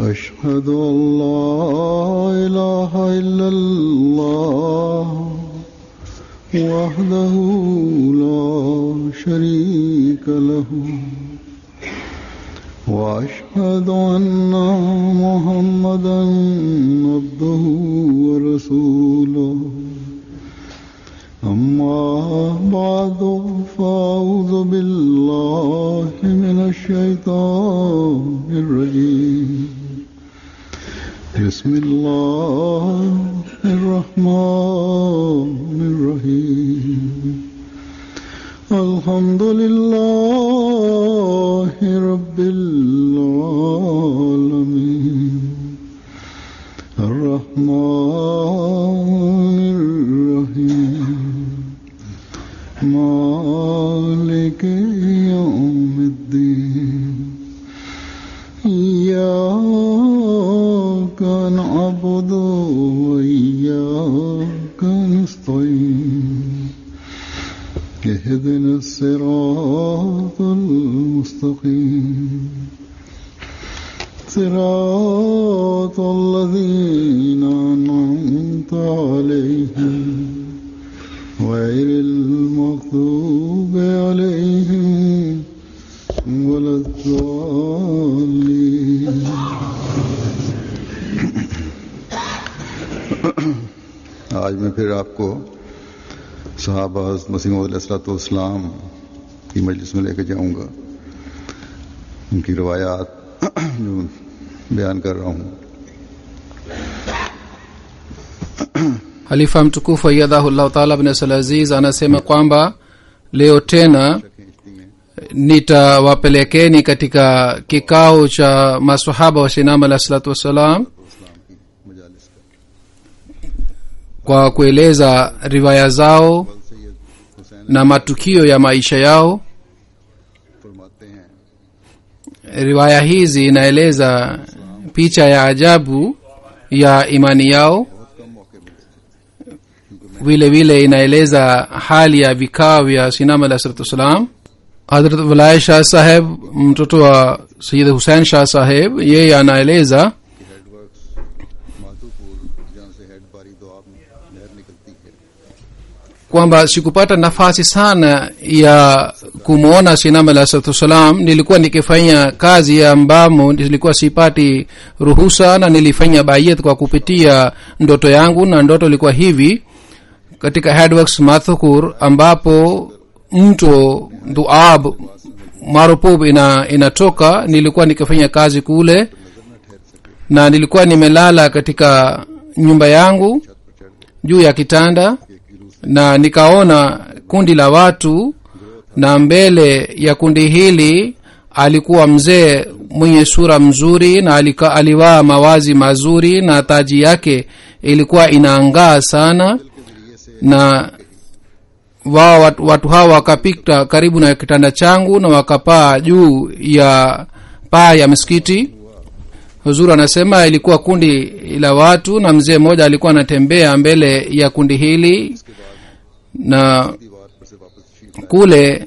أشهد أن لا إله إلا الله وحده لا شريك له وأشهد أن محمدا عبده ورسوله أما بعد فأعوذ بالله من الشيطان الرجيم بسم الله الرحمن الرحيم الحمد لله رب العالمين الرحمن الرحيم مالك يوم الدين إياك نعبد وإياك نستعين اهدنا الصراط المستقيم صراط الذين أنعمت عليهم غير المغضوب عليهم ولا الضالين आज मैं फिर आपको सहाबा मसीम की मजलिस में लेकर जाऊंगा उनकी रवायात जो बयान कर रहा हूँ halifa mtukufu aiyadhahullahu taala bin abdulaziz anasema kwamba leo tena nitawapelekeni katika kikao cha masahaba wa shinama alah salatu wassalam kwa kueleza riwaya zao na matukio ya maisha yao फरमाते हैं riwaya hizi inaeleza picha ya ajabu ya imani yao vile vile inaeleza hali ya vikao vya sinama alah salatu wassalam hadrat walaya shah saheb mtoto wa sayid husein shah saheb yeye anaeleza कि head works Madhopur जहाँ से हेड बारी दो आप नहर निकलती है kwamba sikupata nafasi sana ya kumwona sinama alah salatu wassalam nilikuwa nikifanya kazi ambamo nilikuwa sipati ruhusa na nilifanya bayet kwa kupitia ndoto yangu na ndoto ilikuwa hivi katika headworks mathukur ambapo mto duab marupub ina inatoka nilikuwa nikifanya kazi kule na nilikuwa nimelala katika nyumba yangu juu ya kitanda na nikaona kundi la watu na mbele ya kundi hili alikuwa mzee mwenye sura mzuri na alika, alivaa mawazi mazuri na taji yake ilikuwa inaangaa sana na wao watu, watu hawa wakapita karibu na kitanda changu na wakapaa juu ya paa ya msikiti huzuru anasema ilikuwa kundi la watu na mzee mmoja alikuwa anatembea mbele ya kundi hili na दीवार पर से वापस sheet kule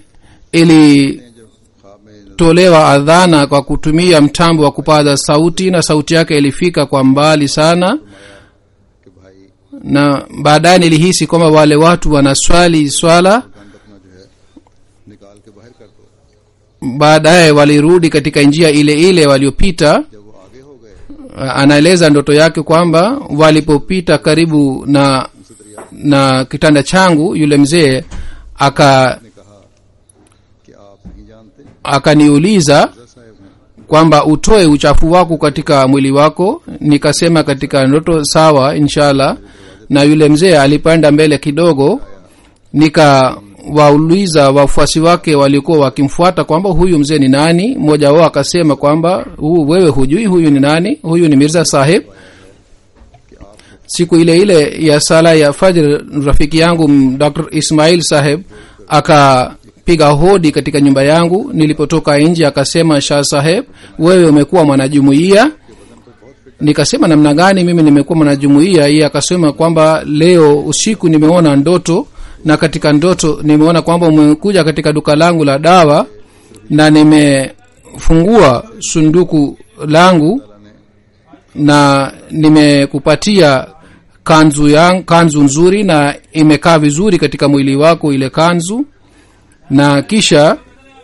ilitolewa adhana kwa kutumia mtambo wa kupaza sauti na sauti yake ilifika kwa mbali sana कि भाई na baadaye nilihisi kwamba wale watu wanaswali swala गंद अपना जो है निकाल के बाहर कर दो baadaye walirudi katika njia ile ile waliopita जब वो आगे हो गए anaeleza ndoto yake kwamba walipopita karibu na na kitanda changu yule mzee aka ने कहा कि आप नहीं जानते akaniuliza साहब हैं kwamba utoe uchafu wako katika mwili wako nikasema katika ndoto sawa inshallah na yule mzee alipanda mbele kidogo nikawauliza wafuasi wake waliokuwa wakimfuata kwamba huyu mzee ni nani mmoja wao akasema kwamba huu wewe hujui huyu ni nani huyu ni mirza sahib siku ile ile ya sala ya fajr rafiki yangu m- dr ismail saheb akapiga hodi katika nyumba yangu nilipotoka nje akasema shah saheb wewe umekuwa mwanajumuiya nikasema namna gani mimi nimekuwa mwanajumuiya iye akasema kwamba leo usiku nimeona ndoto na katika ndoto nimeona kwamba umekuja katika duka langu la dawa na nimefungua sunduku langu na nimekupatia kanzu yang, kanzu nzuri na imekaa vizuri katika mwili wako ile kanzu na kisha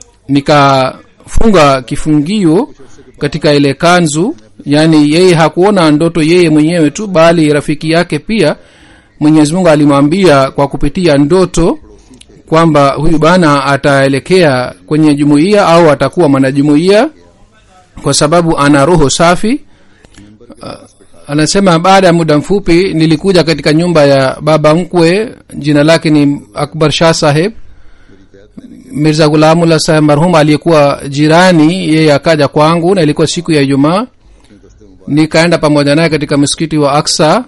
nikafunga kifungio katika ile kanzu yaani yeye hakuona ndoto yeye mwenyewe tu bali rafiki yake pia mwenyezi mungu alimwambia kwa kupitia ndoto kwamba huyu bana ataelekea kwenye jumuiya au atakuwa mwanajumuiya kwa sababu ana roho safi uh, anasema baada ya muda mfupi nilikuja katika nyumba ya baba mkwe jina lake ni akbar shah saheb mirza gulamullah saheb marhum aliyekuwa jirani yeye akaja kwangu na ilikuwa siku ya ijumaa nikaenda pamoja naye katika msikiti wa aksa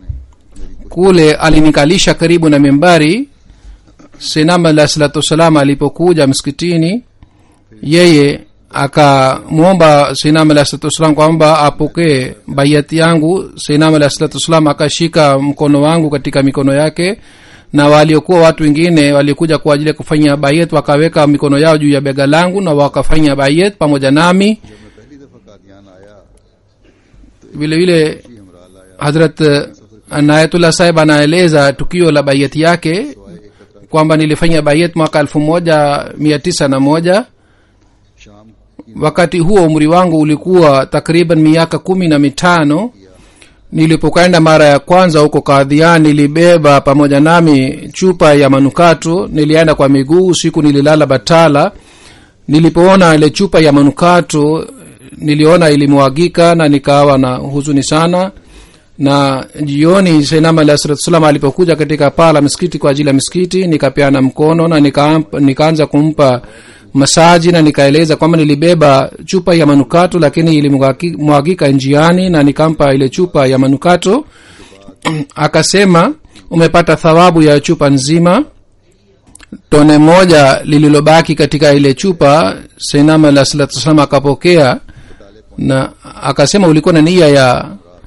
kule alinikalisha karibu na mimbari sinam alah salatu wassalam alipokuja msikitini yeye akamwomba sinam alah salatu wassalam kwamba apokee baiati yangu sinam alah salatu wassalam akashika mkono wangu katika mikono yake na waliokuwa watu wengine walikuja kwa ajili ya kufanya bayet wakaweka mikono yao juu ya bega langu na wakafanya bayet pamoja nami जब मैं पहली दफा कादियान आया vile vile ही हमरा लाया hadrat nayatullah sahib anaeleza tukio la bayet yake kwamba nilifanya bayet mwaka elfu moja mia tisa na moja शाम wakati huo umri wangu ulikuwa takriban miaka kumi na mitano nilipokwenda mara ya kwanza huko kadhian nilibeba pamoja nami chupa ya manukato nilienda kwa miguu usiku nililala batala nilipoona ile chupa ya manukato niliona ilimwagika na nikawa na huzuni sana na jioni sainam alah salatu salam alipokuja katika paa la msikiti kwa ajili ya msikiti nikapeana mkono na nika, nikaanza kumpa masaji na nikaeleza kwamba nilibeba chupa ya manukato lakini ilimwagika njiani na nikampa ile chupa ya manukato akasema umepata thawabu ya chupa nzima tone moja lililobaki katika ile chupa sainam alah salatu salam akapokea na akasema ulikuwa na nia ya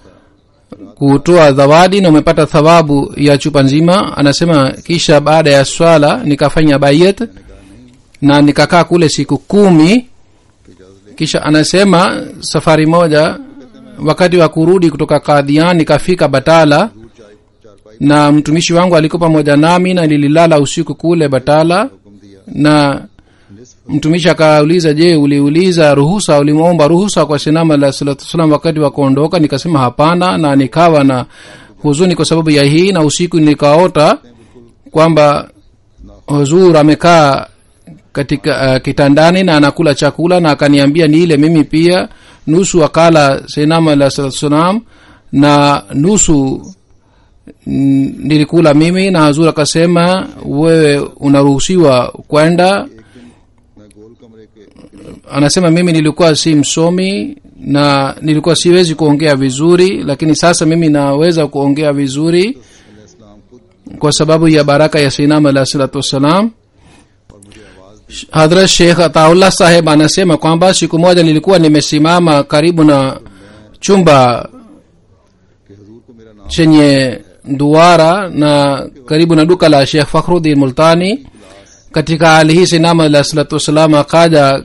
kutoa zawadi na umepata thawabu ya chupa nzima anasema kisha baada ya swala nikafanya bayet na nikakaa kule siku kumi kisha anasema safari moja wakati wa kurudi kutoka kadhian nikafika batala na mtumishi wangu alikuwa pamoja nami na nililala usiku kule batala हुक्म दिया na mtumishi akauliza je uliuliza ruhusa ulimwomba ruhusa kwa sinama alah salatu wassalam wakati wa kuondoka nikasema hapana na nikawa na huzuni kwa sababu ya hii na usiku nikaota kwamba huzur amekaa katika uh, kitandani na anakula chakula na akaniambia niile mimi pia nusu akala sinama alah salatu wassalam na nusu mm, nilikula mimi na hazur akasema wewe unaruhusiwa kwenda मैं गोल कमरे के anasema mimi nilikuwa si msomi na nilikuwa siwezi kuongea vizuri lakini sasa mimi naweza kuongea vizuri इस्लाम खुद kwa sababu ya baraka ya sinam alah salatu wassalam और मुझे आवाज hadrat sheikh ataullah saheb anasema kwamba siku moja nilikuwa nimesimama karibu na chumba कि हजूर को मेरा नाम chenye duara na karibu na duka la shekh fakhrudin multani katika hali hii sinama alah salatu wassalam akaja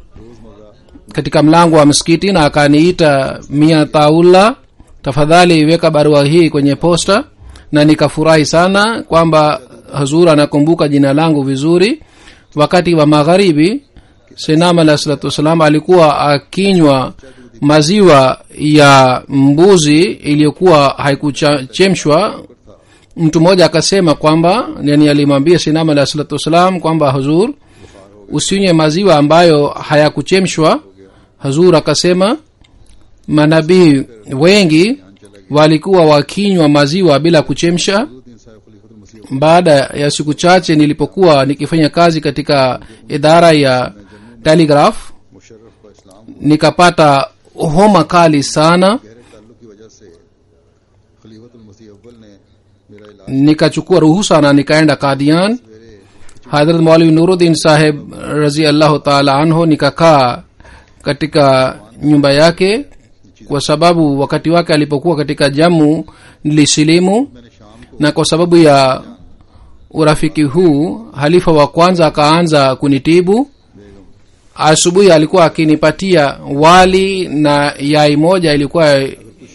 katika mlango wa msikiti na akaniita mia taula tafadhali weka barua hii kwenye posta na nikafurahi sana kwamba hazur anakumbuka jina langu vizuri wakati wa magharibi sinam alah salatu wassalam alikuwa akinywa maziwa ya mbuzi iliyokuwa haikuchemshwa mtu mmoja akasema kwamba yani alimwambia sinam alah salatu wassalam kwamba hazur usinywe maziwa ambayo hayakuchemshwa hazur akasema manabii wengi walikuwa wakinywa maziwa bila kuchemsha दिन साहब खलीफुल मसीह baada ya siku chache nilipokuwa nikifanya kazi katika idara ya telegraph Musharraf का इस्लाम nikapata homa kali sana गहरे ताल्लुक की वजह से खलीफुल मसीह अव्वल ने मेरा इलाज nikachukua ruhusa na nikaenda kadian hadrat maulvi nuruddin saheb razi allahu taala anhu nikakaa katika nyumba yake kwa sababu wakati wake alipokuwa katika jamu nilisilimu मैंने शाम को na kwa sababu ya urafiki huu halifa wa kwanza akaanza kunitibu asubuhi alikuwa akinipatia wali na yai moja ilikuwa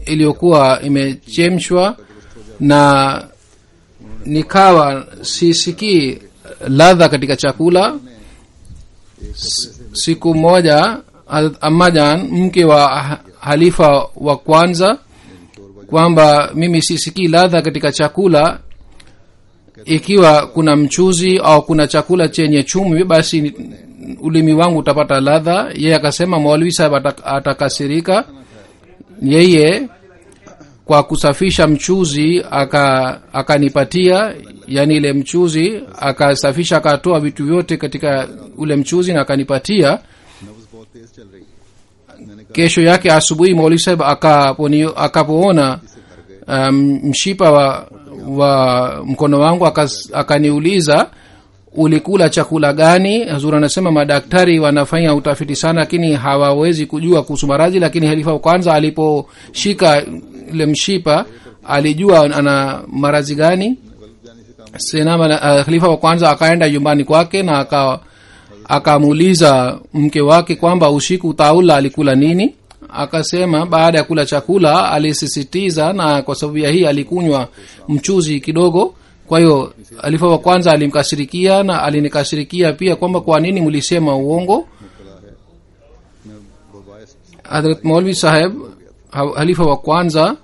iliyokuwa imechemshwa na nikawa sisikii ladha katika chakula S- siku moja Hazrat amajan mke wa ha- halifa wa kwanza kwamba mimi sisikii ladha katika chakula ikiwa kuna mchuzi au kuna chakula chenye chumvi basi ni- ulimi wangu utapata ladha yeye akasema maulwi sahib atak- atakasirika yeye kwa kusafisha mchuzi aka akanipatia yani ile mchuzi akasafisha akatoa vitu vyote katika ule mchuzi na akanipatia नब्ज बहुत तेज चल रही है मैंने कहा kesho yake asubuhi maulwi sahib akaponi- akapoona um, mshipa wa wa mkono wangu akas- akaniuliza ulikula chakula gani hazur anasema madaktari wanafanya utafiti sana lakini hawawezi kujua kuhusu maradhi lakini halifa wa kwanza aliposhika ile mshipa alijua ana maradhi gani bulb जाने से काम senama uh, khalifa wa kwanza akaenda nyumbani kwake na aka akamuuliza mke wake kwamba usiku taula alikula nini akasema baada ya kula chakula alisisitiza na kwa sababu ya hii alikunywa mchuzi kidogo kwa hiyo alifa wa kwanza alimkashirikia na alinikashirikia pia kwamba kwa nini mlisema uongo मुबतला है मैं बबायस hadrat maulvi saheb ha- halifa wa kwanza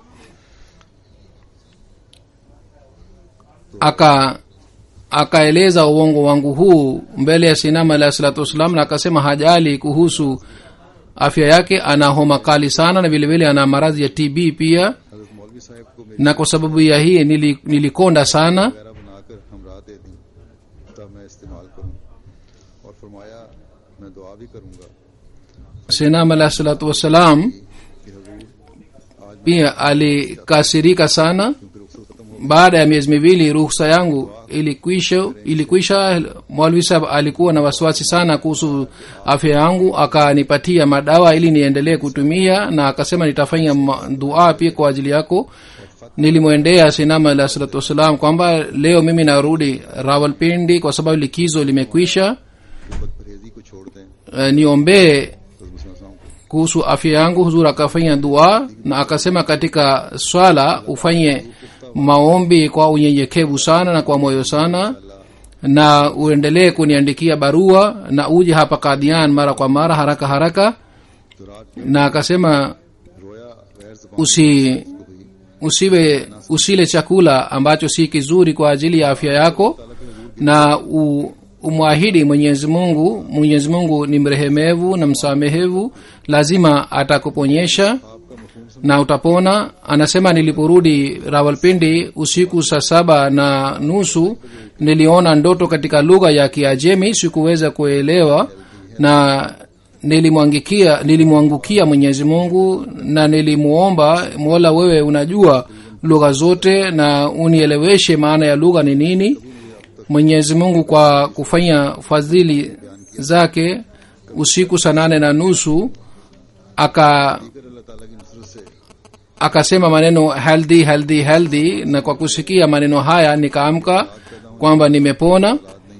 aka akaeleza uongo wangu huu mbele ya sinama alahi salatu wassalam na akasema hajali kuhusu afya yake ana homa kali sana na vilevile ana maradhi ya tb pia हजरत मौलवी साहब को मेरी na kwa sababu ya hii nili, nilikonda sana वगैरह बनाकर हमरा दे दी तब मैं इस्तेमाल करूं और फरमाया मैं दुआ भी करूंगा sinama alahi salatu wassalam कि हजूर आज pia alikasirika sana क्योंकि रुखसत खत्म हो baada ya miezi miwili ruhusa yangu ilikwisha ilikwisha mwalwi sahab alikuwa na wasiwasi sana kuhusu afya yangu akanipatia madawa ili niendelee kutumia na akasema nitafanya ma- dua pia kwa ajili yako nilimwendea sinama alah salatu wassalam kwamba leo mimi narudi rawalpindi kwa sababu likizo limekwisha बद परहेजी को छोड़ दें uh, niombee तो मुसलमान को kuhusu afya yangu huzur akafanya dua na akasema katika swala ufanye maombi kwa unyenyekevu sana na kwa moyo sana na uendelee kuniandikia barua na uje hapa kadian mara kwa mara haraka haraka तो रात na akasema रोया गैर जबान usi हुई usiwe usile chakula ambacho si kizuri kwa ajili ya afya yako na u, umwahidi mwenyezi mungu mwenyezi mungu ni mrehemevu na msamehevu lazima atakuponyesha na utapona anasema niliporudi rawalpindi usiku saa saba na nusu niliona ndoto katika lugha ya kiajemi sikuweza kuelewa na nilimwangikia nilimwangukia mwenyezi mungu na nilimuomba mola wewe unajua lugha zote na unieleweshe maana ya lugha ni nini mwenyezi mungu kwa kufanya fadhili zake usiku saa nane na nusu aka फिर अल्लाह ताला की नुसरत से akasema maneno healthy healthy healthy na kwa kusikia maneno haya nikaamka kwamba nimepona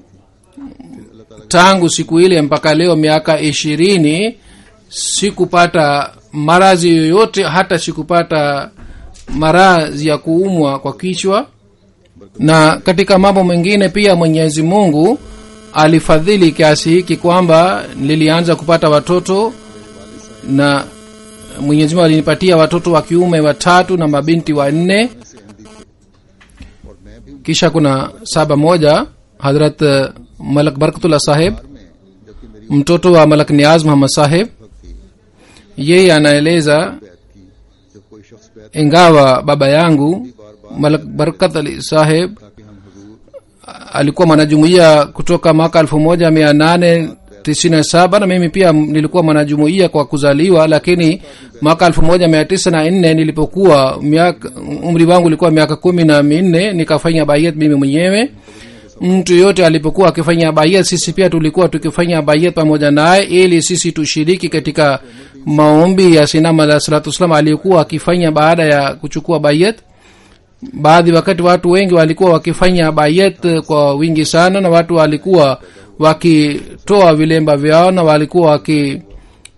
tangu siku ile mpaka leo miaka ishirini sikupata maradhi yoyote hata sikupata maradhi ya kuumwa kwa kichwa na katika mambo mengine pia mwenyezi mungu alifadhili kiasi hiki kwamba nilianza kupata watoto na mwenyezi mungu alinipatia watoto wa kiume watatu na mabinti wanne और मैं भी kisha kuna saba moja hadrat eh, malak barkatullah saheb में जबकि मेरी mtoto wa malak niaz muhammad saheb थी yeye anaeleza बैत की जब कोई शख्स बैत ingawa baba yangu malak barkat ali saheb ताकि हम हजूर alikuwa mwanajumuiya kutoka mwaka elfu moja mia nane tisini na saba na mimi pia nilikuwa mwanajumuiya kwa kuzaliwa lakini mwaka elfu moja mia tisa na nne nilipokuwa miaka umri wangu ulikuwa miaka kumi na minne nikafanya bayet mimi mwenyewe mtu yote alipokuwa akifanya bayet sisi pia tulikuwa tukifanya bayet pamoja naye ili sisi tushiriki katika maombi ya sinama alah salatu wassalam aliyekuwa akifanya baada ya kuchukua bayet baadhi wakati watu wengi walikuwa wakifanya bayet kwa wingi sana na watu walikuwa wakitoa vilemba vyao na walikuwa waki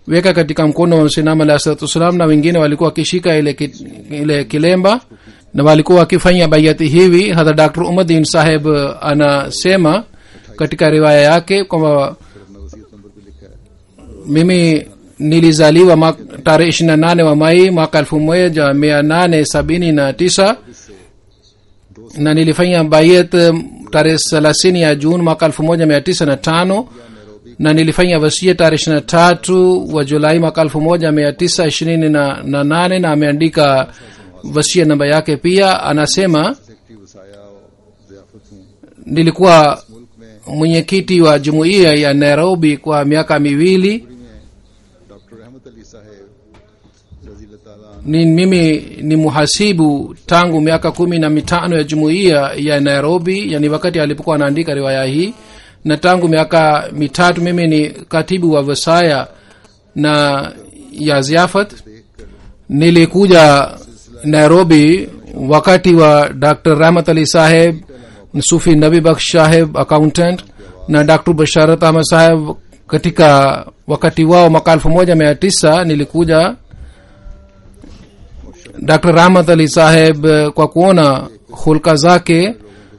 weka katika mkono wa sinam alah salatu wassalam na wengine walikuwa wakishika ile, ki, ile kilemba na walikuwa wakifanya bayati hivi hata dr umadin saheb anasema katika riwaya yake kwamba फिर अपना वसीयत नंबर भी लिखा है mimi nilizaliwa mak- tarehe ishiri na nane wa mai mwaka elfu moja mia nane sabini na tisa na nilifanya bayet um, tarehe thelathini ya juni mwaka elfu moja mia tisa na tano na nilifanya wasia tarehe ishiri na tatu wa julai mwaka elfu moja mia tisa ishirini na na nane na ameandika wasia namba yake pia anasema secretary वसाया और जियाफत हूँ nilikuwa मुल्क में mwenyekiti wa jumuiya ya nairobi kwa miaka miwili में doctor Rahmat Ali साहेब रजी ताला ni mimi ni muhasibu tangu miaka kumi na mitano ya jumuiya ya nairobi yani wakati alipokuwa anaandika riwaya hii na tangu miaka mitatu mimi ni katibu wa vesaya na ya ziafat nilikuja nairobi wakati wa dr rahmat ali saheb sufi nabi baksh saheb accountant na dr basharat ahmad saheb katika wakati wao mwaka elfu moja mia tisa nilikuja dr rahmat ali saheb eh, kwa kuona hulka zake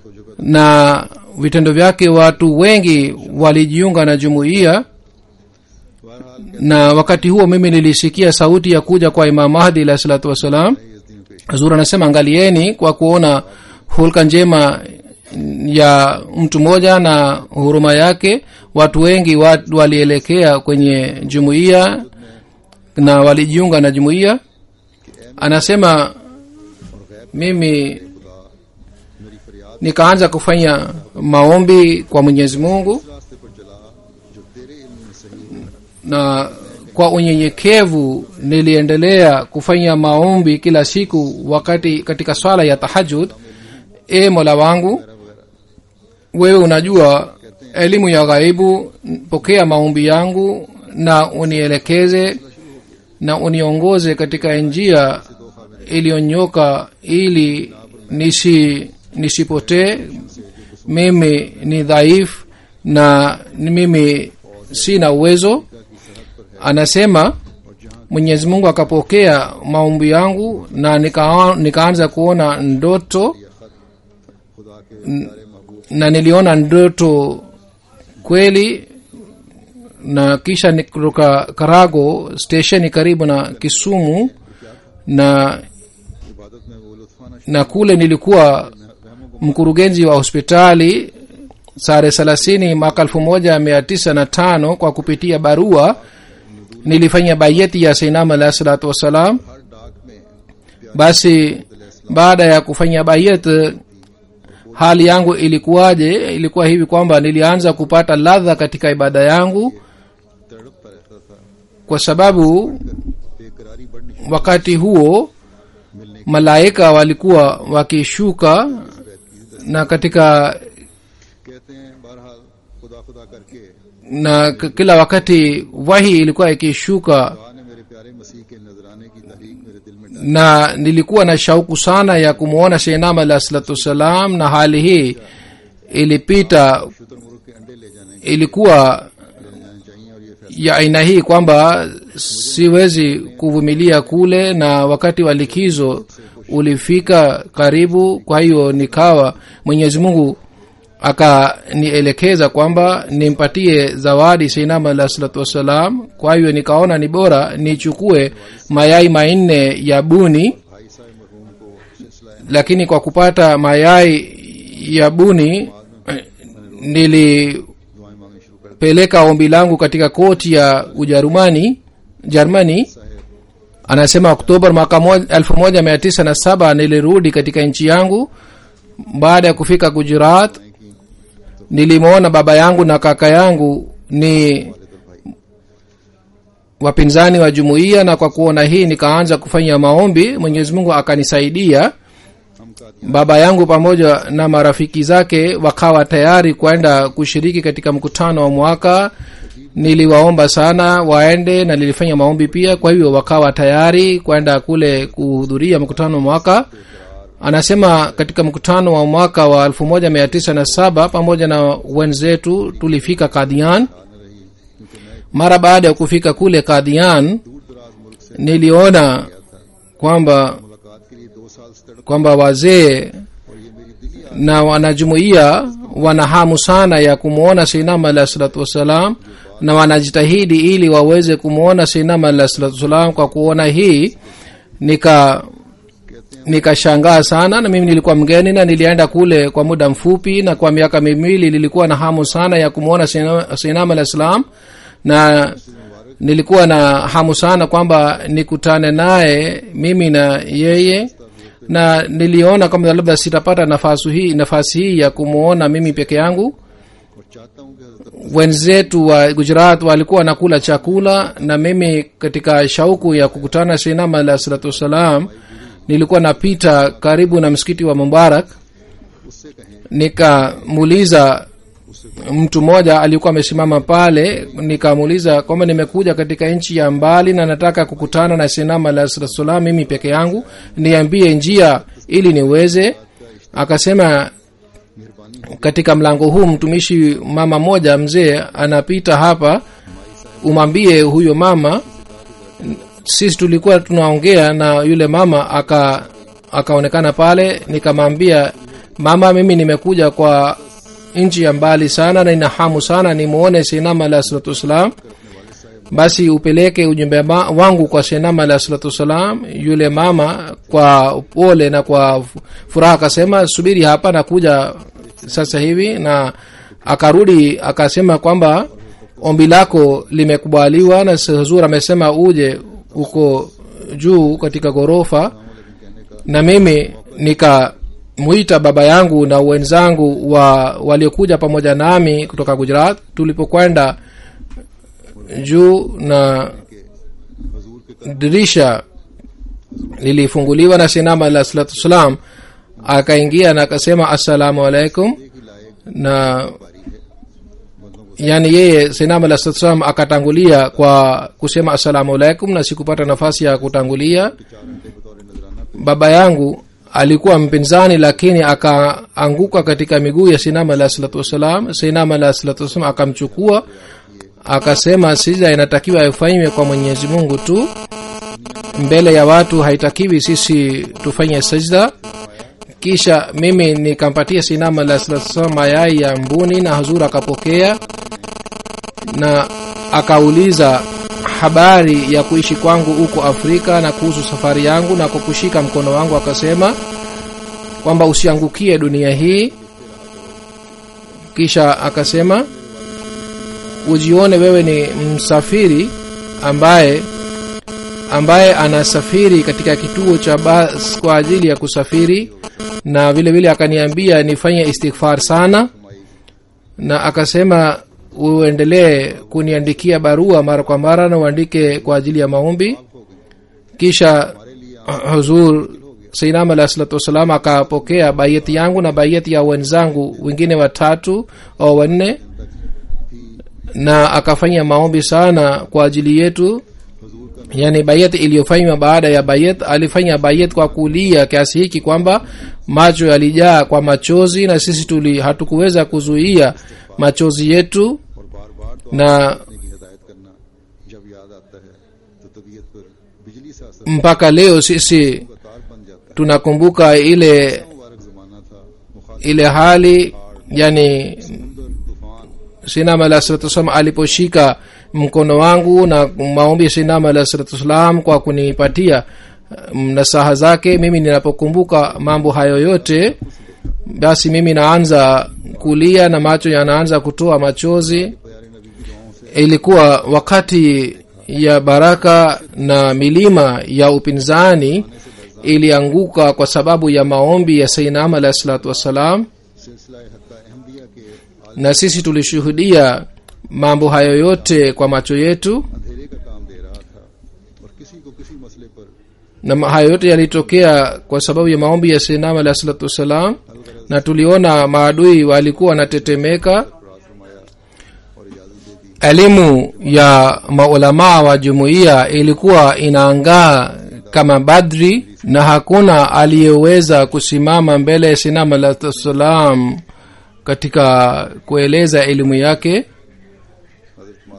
na vitendo vyake watu wengi walijiunga na jumuiya बहरहाल na wakati huo mimi nilisikia sauti ya kuja kwa imam mahdi alahi salatu wassalam इस दिन पेश hazur anasema angalieni kwa kuona hulka njema ya mtu mmoja na huruma yake watu wengi wa, walielekea kwenye jumuiya na walijiunga na jumuiya anasema mimi खुदा मेरी फरियाद nikaanza kufanya maombi kwa mwenyezi mungu इस रास्ते पर चला जो तेरे इल्म में सही है na kwa unyenyekevu niliendelea kufanya maombi kila siku wakati katika swala ya tahajud e mola wangu wewe unajua elimu ya ghaibu pokea maombi yangu na unielekeze na uniongoze katika njia iliyonyoka ili nisi nisipotee mimi ni dhaifu na ni mimi sina uwezo anasema mwenyezi mungu akapokea maombi yangu na nika, nikaanza kuona ndoto खुदा के प्यारे महबूब na niliona ndoto kweli na kisha ni- kutoka karago stesheni karibu na kisumu na इबादत में वो लुत्फाना na kule nilikuwa mkurugenzi wa hospitali sare thelathini mwaka elfu moja mia tisa na tano kwa kupitia barua nilifanya bayeti ya seinam alahi salatu wassalam हर डाक में basi baada ya kufanya bayet hali yangu ilikuwaje ilikuwa hivi kwamba nilianza kupata ladha katika ibada yangu तड़पता रहता था kwa sababu बेकरारी बढ़नी wakati huo मिलने malaika walikuwa wakishuka na katika कहते हैं बहरहाल खुदा खुदा करके na k- kila wakati wahi ilikuwa ikishuka खुदा ने मेरे प्यारे मसीह के नजराने की तहरीक मेरे दिल में डाली na nilikuwa na shauku sana ya kumwona shenam alah salatu wassalam na hali hii ilipita शुतुरमुर्ग के अंडे ले जाने ilikuwa ले जाने चाहिए और ये फैसला ya aina hii kwamba siwezi kuvumilia kule na wakati wa likizo ulifika karibu kwa hiyo nikawa mwenyezi mungu akanielekeza kwamba nimpatie zawadi seinama alah salatu wassalam kwa hiyo nikaona ni bora nichukue mayai manne ya buni भाई साहब मरहूम को सिलसिला lakini kwa kupata mayai ya buni eh, nilipeleka दुआएं मांगनी शुरू कर ombi langu katika koti ya ujerumani jermani साहेब anasema oktoba mwaka mo- elfu moja mia tisa na saba nilirudi katika nchi yangu baada ya kufika gujarat nilimwona baba yangu na kaka yangu ni wapinzani wa jumuiya na kwa kuona hii nikaanza kufanya maombi mwenyezi mungu akanisaidia हम का baba yangu pamoja na marafiki zake wakawa tayari kwenda kushiriki katika mkutano wa mwaka niliwaomba sana waende na nilifanya maombi pia kwa hivyo wakawa tayari kwenda kule kuhudhuria mkutano wa mwaka anasema katika mkutano wa mwaka wa 1907 pamoja na wenzetu tulifika kadhian mara baada ya kufika kule kadhian दूर दराज मुल्क से niliona गया था kwamba मुलाकात के लिए दो साल से तड़प kwamba wazee और ये मेरी दिली na wanajumuia wana hamu sana ya kumwona seinama alah salatu wassalam na wanajitahidi ili waweze kumwona seinama alah salatu wassalam kwa kuona hii nika कहते हैं nikashangaa sana na mimi nilikuwa mgeni na nilienda kule kwa muda mfupi na kwa miaka miwili nilikuwa na hamu sana ya kumwona seinam alah salam na nilikuwa na hamu sana kwamba nikutane naye mimi na yeye na niliona kwamba labda sitapata nafasi hii nafasi hii ya kumwona mimi peke yangu और चाहता हूँ कि हजरत wenzetu wa gujarat walikuwa wanakula chakula na mimi katika shauku ya kukutana seinam alah salatu wassalam nilikuwa napita karibu na msikiti wa mubarak उससे कहें nikamuuliza mtu mmoja alikuwa amesimama pale nikamuuliza kwamba nimekuja katika nchi ya mbali na nataka kukutana na sinama alah salatu wassalam mimi peke yangu niambie njia ili niweze akasema मेहरबानी katika mlango huu mtumishi mama moja mzee anapita hapa umwambie huyo mama sisi tulikuwa tunaongea na yule mama aka akaonekana pale nikamwambia mama mimi nimekuja kwa nchi ya mbali sana na ina hamu sana nimuone sinama alah salatu wassalam basi upeleke ujumbe ma- wangu kwa senama alah salatu wassalam yule mama kwa pole na kwa fu- furaha akasema subiri hapa nakuja sasa hivi na akarudi akasema kwamba ombi lako limekubaliwa na huzur amesema uje uko juu katika ghorofa na mimi nikamwita baba yangu na wenzangu wa waliokuja pamoja nami kutoka gujarat tulipokwenda juu na हजूर के dirisha lilifunguliwa na sinama alah salatu wassalam akaingia na akasema assalamu alaikum एक ही लायक na बारी है बंदों को yani yeye sinama alah salatu wassalam akatangulia kwa kusema assalamu alaikum na sikupata nafasi ya kutangulia चार घंटे बतौर नजराना baba yangu alikuwa mpinzani lakini akaanguka katika miguu ya sinama alah salatu wassalam sinama alah salatu wassalam akamchukua akasema sija inatakiwa ifanywe kwa mwenyezi mungu tu mbele ya watu haitakiwi sisi tufanye sajda kisha mimi nikampatia sinama alah salatu wassalam mayai ya mbuni na hazur akapokea na akauliza habari ya kuishi kwangu huko afrika na kuhusu safari yangu na kwa kushika mkono wangu akasema kwamba usiangukie dunia hii kisha akasema ujione wewe ni msafiri ambaye ambaye anasafiri katika kituo cha bas kwa ajili ya kusafiri na vile vile akaniambia nifanye istighfar sana na akasema uendelee kuniandikia barua mara kwa mara na uandike kwa ajili ya maombi kisha huzur sainam alah salatu wassalam akapokea baiyati yangu na baiyati ya wenzangu wengine watatu au wanne na akafanya maombi sana kwa ajili yetu yani bayat iliyofanywa baada ya bayat alifanya bayat kwa kulia kiasi hiki kwamba macho yalijaa kwa machozi na sisi tuli hatukuweza kuzuia machozi yetu और बार बार तो na की हिदायत करना जब याद आता है तो तबीयत पर बिजली से असर mpaka leo sisi का तार बन जाता है tunakumbuka ile मुबारक जमाना था मुखालिफ ile hali yani समुंदर तूफान sinam alah salatu wassalam aliposhika mkono wangu na maombi ya sinam alah salatu wassalam kwa kunipatia mm, nasaha zake mimi ninapokumbuka mambo hayo yote basi mimi naanza kulia na macho yanaanza kutoa machozi प्यारे नबी की दुआओं से ilikuwa wakati ya baraka na milima ya upinzani ilianguka kwa sababu ya maombi ya sainam alah salatu wassalam सिलसिला हत्ता अहमदिया के na sisi tulishuhudia mambo hayo yote kwa macho yetu अंधेरे का काम दे रहा था और किसी को किसी मसले पर na ma- hayo yote yalitokea kwa sababu ya maombi ya sinam alah salatu wassalam na tuliona maadui walikuwa wanatetemeka राज फरमाया और इजाजत दे दी elimu ya maulamaa wa jumuiya ilikuwa inaangaa kama badri na hakuna aliyeweza kusimama mbele ya sinam alah salam katika kueleza elimu yake हजरत master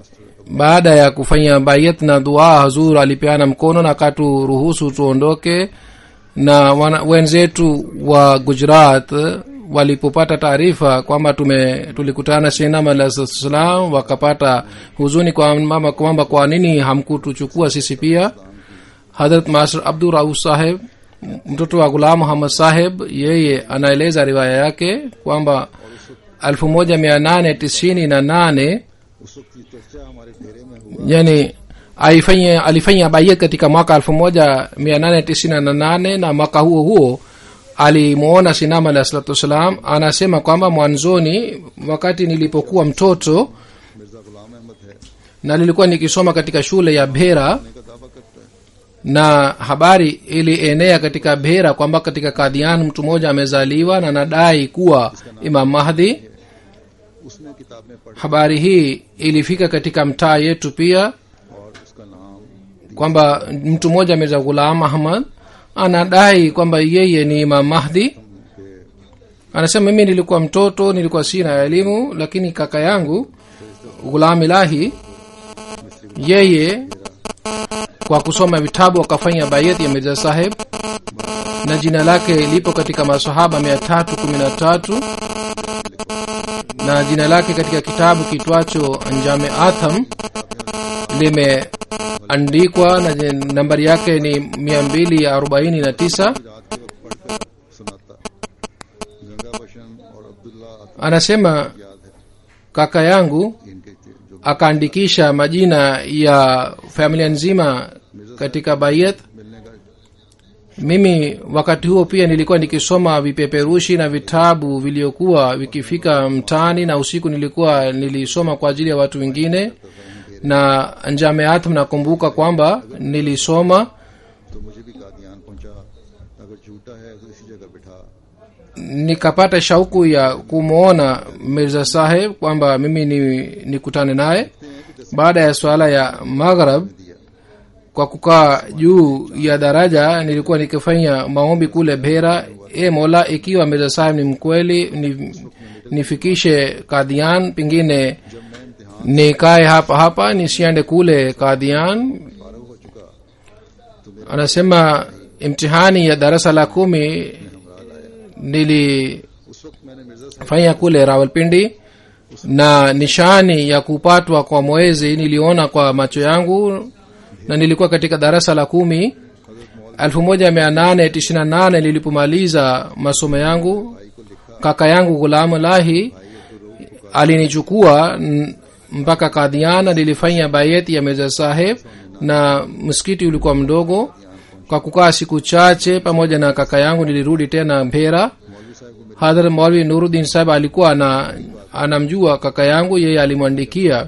baada ya kufanya bayat na dua hazur alipeana mkono na akaturuhusu tuondoke na wana, wenzetu wa gujarat walipopata taarifa kwamba tume tulikutana shinam alah salam wakapata huzuni kwamba kwamba kwa nini hamkutuchukua sisi pia hadrat master abdur rauf saheb mtoto wa gulam muhammad saheb yeye anaeleza riwaya yake kwamba elfu moja mia nane tisini na nane उस वक्त ये चर्चा हमारे डेरे में हुआ yani alifanya alifanya bayat katika mwaka elfu moja mia nane tisini na nane na mwaka huo huo alimwona sinama alah salatu wassalam anasema kwamba mwanzoni wakati nilipokuwa mtoto Mirza गुलाम अहमद है na nilikuwa nikisoma katika shule ya bhera का दावा करता है na habari ilienea katika bhera kwamba katika kadhian mtu mmoja amezaliwa na nadai kuwa imam mahdi उसने किताब में पढ़ा habari hii ilifika katika mtaa yetu pia और उसका नाम kwamba mtu mmoja ameza ghulam ahmad anadai kwamba yeye ni imam mahdi के anasema mimi nilikuwa mtoto nilikuwa sina elimu lakini kaka yangu ghulam ilahi yeye kwa kusoma vitabu akafanya bayati ya mirza saheb na jina lake lipo katika masahaba mia tatu kumi na tatu na jina lake katika kitabu kitwacho njame atham limeandikwa na je- nambari yake ni mia mbili arobaini na tisa रात के वक्त पढ़कर सुनाता गंगा बशन और अब्दुल्ला अतुल anasema याद है kaka yangu इनके थे जो akaandikisha majina ya familia nzima katika bayat मिलने का mimi wakati huo pia nilikuwa nikisoma vipeperushi na vitabu vilivyokuwa vikifika mtaani na usiku nilikuwa nilisoma kwa ajili ya watu wengine na njameat mnakumbuka kwamba nilisoma तो मुझे भी कादियान पहुंचा अगर झूठा है तो इसी जगह बिठा nikapata shauku ya kumwona mirza saheb kwamba mimi ni nikutane naye baada ya swala ya maghrab दिया kwa kukaa juu ya daraja nilikuwa nikifanya maombi kule bhera e mola ikiwa mirza saheb ni mkweli ni, nifikishe kadhian pengine nikae hapa hapa nisiende kule kadhian फारग हो चुका anasema imtihani ya darasa la kumi nilifanya उस वक्त मैंने मिर्जा साहब kule rawalpindi na nishani ya kupatwa kwa mwezi niliona kwa macho yangu na nilikuwa katika darasa la kumi elfu moja mia nane tisini na nane nilipomaliza masomo yangu kaka yangu gulamu lahi alinichukua n- mpaka kadhiana nilifanya bayeti ya meza saheb na msikiti ulikuwa mdogo kwa kukaa siku chache pamoja na kaka yangu nilirudi tena mpera hadhrat maulvi nuruddin saheb alikuwa ana, anamjua kaka yangu yeye alimwandikia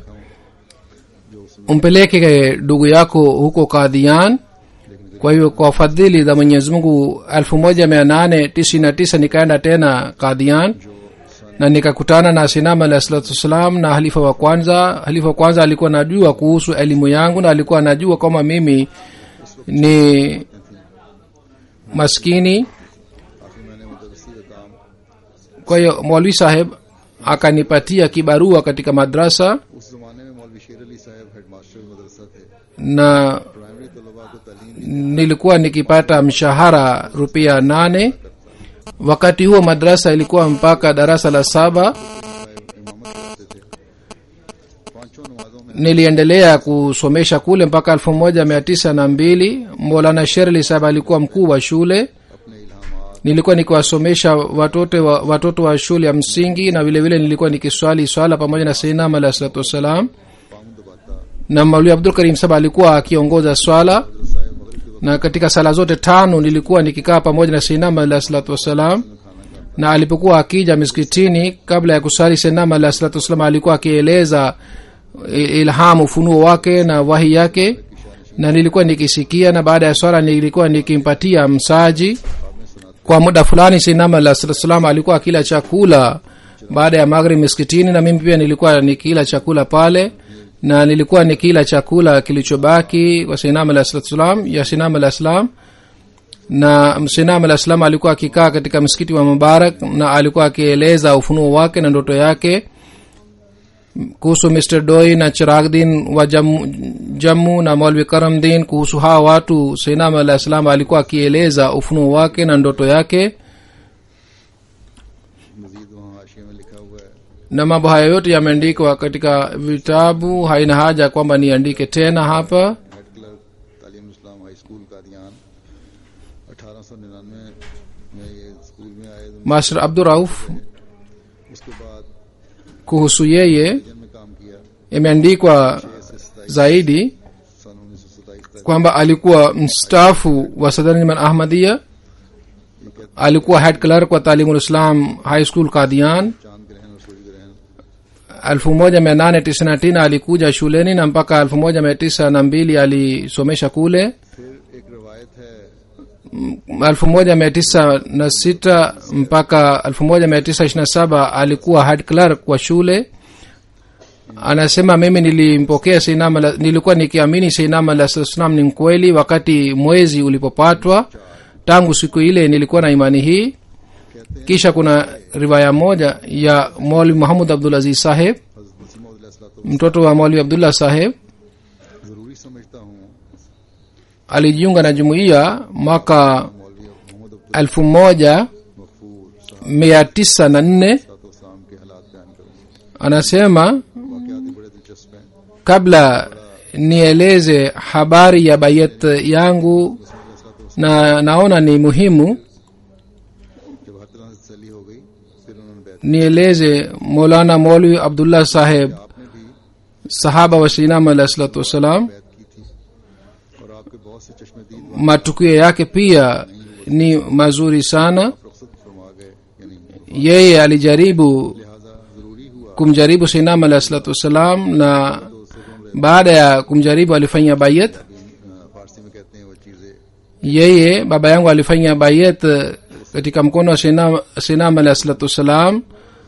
umpeleke ndugu yako huko kadhian kwa hiyo kwa fadhili za mwenyezi mungu elfu moja mia nane tisini na tisa nikaenda tena kadhian na nikakutana na sinama alah salatu wassalam na halifa wa kwanza halifa wa kwanza alikuwa anajua kuhusu elimu yangu na alikuwa anajua kwamba mimi ni maskini काफी मैंने मदरसी का काम kwa hiyo mwalwi saheb akanipatia kibarua katika madrasa उस जमाने में मौलवी शेर अली साहब हेडमास्टर मदरसा थे na प्राइमरी तलबा को तालीम nilikuwa nikipata mshahara rupia nane wakati huo madrasa ilikuwa mpaka darasa la saba इमामत करते थे पांचों नमाजों में niliendelea kusomesha kule mpaka elfu moja mia tisa na mbili molana sherli saheb alikuwa mkuu wa shule अपने इल्हामात nilikuwa nikiwasomesha watoto wa, watoto wa shule ya msingi na vile vile nilikuwa nikiswali swala pamoja na seinam alah salatu wassalam pound दबाता na mauli abdul karim saba alikuwa akiongoza swala साहब मगरिब के na katika sala zote tano nilikuwa nikikaa pamoja na seinam alah salatu wassalam na alipokuwa akija miskitini kabla ya kusali seinam alah salatu wassalam alikuwa akieleza i- ilhamu ufunuo wake na wahi yake na nilikuwa nikisikia na baada ya swala nilikuwa nikimpatia msaji kwa muda fulani sinama la salam alikuwa akila chakula baada ya maghrib miskitini na mimi pia nilikuwa nikila chakula pale na nilikuwa nikila chakula kilichobaki kwa sinama la salam ya sinama la salam na sinam alah salam alikuwa akikaa katika msikiti wa mubarak na alikuwa akieleza ufunuo wake na ndoto yake kuhusu mr doi na chiragdin wa jammu, jammu na molvi karamdin kuhusu hawa watu seinam alah salam alikuwa akieleza ufunuo wake na ndoto yake मजीद वहाँ हाशिए में लिखा हुआ है na mambo haya yote yameandikwa katika vitabu haina haja kwamba niandike tena hapa head clerk Talim Islam high school Kadian अठारह सौ निन्यानवे में ये स्कूल में आए तो master abdurauf उसके बाद kuhusu yeye जन में काम किया imeandikwa छह से सताईस zaidi सन उन्नीस सौ सताईस तक kwamba alikuwa mstaafu wa sadaniman ahmadia ये कहते alikuwa head clerk wa talimul islam high school kadian चांद ग्रहण और सूर्य ग्रहण 1899 alikuja shuleni na mpaka 1902 alisomesha kule फिर एक रवायत है 1906 mpaka 1927 alikuwa head clerk wa shule anasema mimi nilimpokea seinam ala- nilikuwa nikiamini seinam alah salam ni mkweli wakati mwezi ulipopatwa tangu siku ile nilikuwa na imani hii कहते हैं kisha kuna riwaya moja ya mwali muhamud abdul aziz saheb हजरत मसीह mtoto wa mwali abdullah saheb जरूरी समझता हूँ alijiunga na jumuiya mwaka मौलवी मोहम्मद Abdul elfu moja Ghafoor mia tisa na nne साम के हालात बयान करूँ anasema वाकयात ही बड़े दिलचस्प हैं kabla nieleze habari ya bayet yangu na naona ni muhimu जब हर तरह से तसली हो गई फिर उन्होंने बैत nieleze molana molwi abdullah saheb आपने भी sahaba wa sinam alah salatu wassalam बैत की थी और आपके बहुत से चश्मदीद matukio yake pia ni mazuri sana रुखसत फरमा गए यानी yeye alijaribu लिहाजा जरूरी हुआ kumjaribu sinam alah salatu wassalam na तो उससे उन्होंने baada ya kumjaribu alifanya bayet अ, फारसी में कहते हैं वो चीजें yeye baba yangu alifanya bayet katika mkono wa sinam, sinam alah salatu wassalam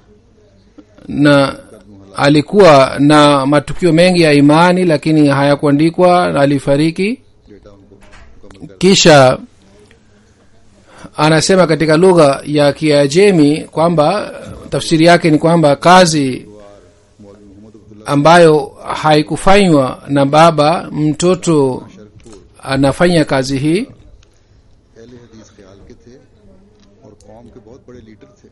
na alikuwa na matukio mengi ya imani lakini hayakuandikwa na alifariki data उनको मुकम्मल कर kisha anasema katika lugha ya kiajemi kwamba tafsiri yake ni kwamba kazi मौलवी मोहम्मद Abdullah ambayo haikufanywa na baba mtoto anafanya kazi hii अहले हदीस ख्याल के थे और कौम के बहुत बड़े लीडर थे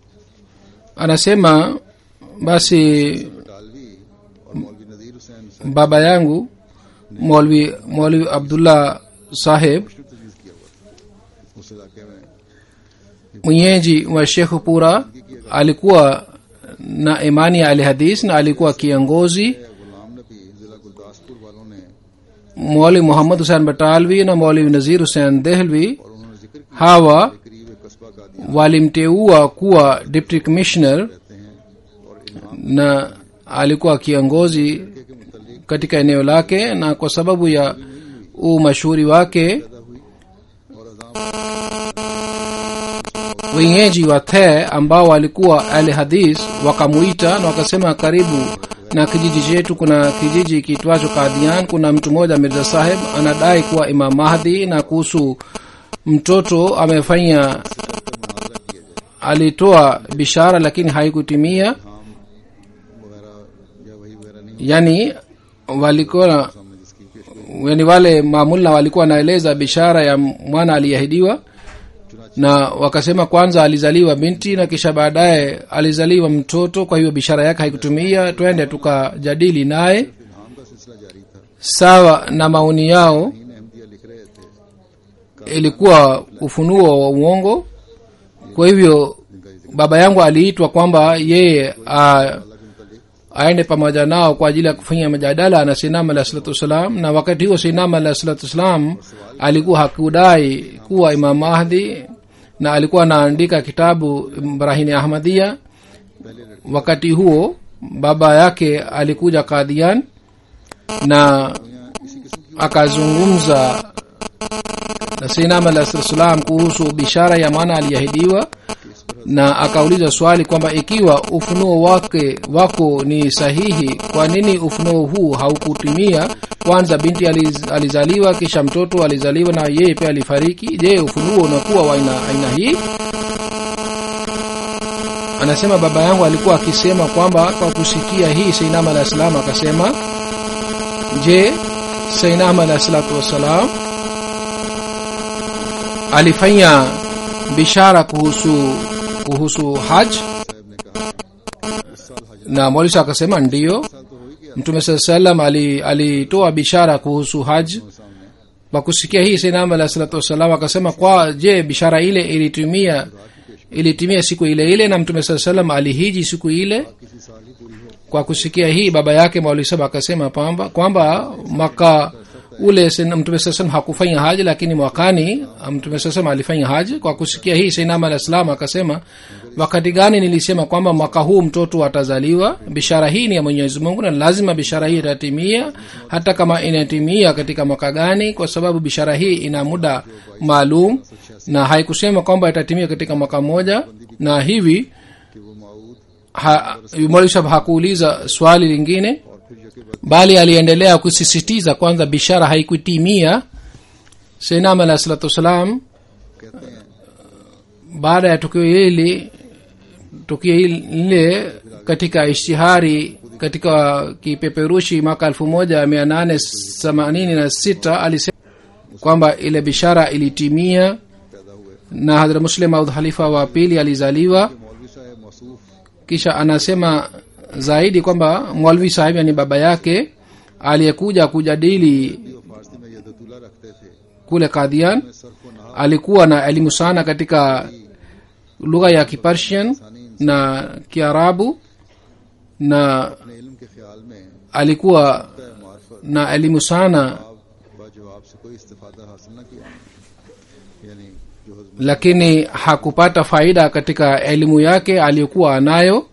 anasema basi बटालवी और मौलवी नजीर हुसैन साहब baba yangu मौलवी मौलवी अब्दुल्ला साहेब मुश्किल तजवीज किया हुआ था उस इलाके में mwenyeji wa shekhupura alikuwa na imani ya alhadis na alikuwa kiongozi गुलाम नबी जिला गुरदासपुर वालों ने मौलवी मोहम्मद हुसैन बटालवी na मौलवी नजीर हुसैन देहलवी और उन्होंने जिक्र किया hawa करीब एक कस्बा का दिया walimteua kuwa deputy commissioner रहते हैं और इल्हाम na alikuwa kiongozi के मुतलिक katika eneo lake na kwa sababu ya umashuhuri wake पैदा हुई और अजाम wenyeji wa the ambao walikuwa al hadis wakamuita na wakasema karibu na kijiji chetu kuna kijiji kitwacho kadian kuna mtu mmoja mirza saheb anadai kuwa imam mahdi na kuhusu mtoto amefanya मुनाजरा किया जाए alitoa bishara lakini haikutimia हम वगैरह या वही वगैरह नहीं yani walikuwa सामने जिसकी पेश गई yani wale mamulla walikuwa wanaeleza bishara ya mwana aliyeahidiwa na wakasema kwanza alizaliwa binti na kisha baadaye alizaliwa mtoto kwa hiyo bishara yake haikutumia twende tukajadili naye इल्हाम का सिलसिला जारी था sawa na maoni yao इन अहमदिया लिख रहे थे ilikuwa ufunuo wa uongo kwa hivyo baba yangu aliitwa kwamba yeye a, अल्लाह के मुतलिक aende pamoja nao kwa ajili ya kufanya majadala na sinam alah salatu wassalam na wakati huo sinam alah salatu wassalam alikuwa hakudai kuwa imam mahdi na alikuwa anaandika kitabu brahini ahmadia wakati huo baba yake alikuja kadhian na akazungumza na sinam alah salatu wassalam kuhusu bishara ya mwana aliahidiwa na akauliza swali kwamba ikiwa ufunuo wake wako ni sahihi kwa nini ufunuo huu haukutimia kwanza binti aliz, alizaliwa kisha mtoto alizaliwa na yeye pia alifariki je ufunuo unakuwa wa aina aina hii anasema baba yangu alikuwa akisema kwamba kwa kusikia hii seinam alah salam akasema je seinam alah salatu wassalam alifanya bishara kuhusu kuhusu haj साहब ने कहा इस साल हज na mwalisa akasema ndiyo साल तो हो ही गया mtume saa salam ali- alitoa bishara kuhusu haj सामने kwa kusikia hii seinam alah salatu wassalam akasema kwa je bishara ile ilitumia ilitimia siku ile ile na mtume saa salam alihiji siku ile किसी साल ही पूरी हो kwa kusikia hii baba yake maulisaba akasema kwamba kwamba mwaka ule sena- mtume saa salam hakufanya haji lakini mwakani mtume saa salam alifanya haji kwa kusikia hii seinam alah salam akasema wakati gani nilisema kwamba mwaka huu mtoto atazaliwa bishara hii ni ya mwenyezi mungu na lazima bishara hii itatimia hata kama inatimia katika mwaka gani kwa sababu bishara hii ina muda maalum na haikusema kwamba itatimia katika mwaka mmoja na hivi कि वो माऊद ha, Mwalimu Shab hakuuliza swali lingine और फिर यके बाद bali aliendelea kusisitiza kwanza bishara haikutimia seinam alah salatu wassalam कहते हैं baada ya tukio hili tukio lile katika ishtihari katika kipeperushi mwaka elfu moja mia nane themanini na sita alisema kwamba ile bishara ilitimia पैदा हुए na hadra muslim aud halifa wa pili alizaliwa कि मौलवी साहब मौसूफ kisha anasema zaidi kwamba mwalvi sahib yani baba yake aliyekuja kujadili जो फारसी में यदतुल्ला रखते थे kule kadhian में सरफ व नहा alikuwa na elimu sana katika lugha ya kipersian na kiarabu na अपने इल्म के ख्याल में alikuwa मार्फत na elimu sana व जवाब से कोई इस्तेफादा हासिल न किया यानी जो हजम lakini hakupata faida katika elimu yake aliyokuwa anayo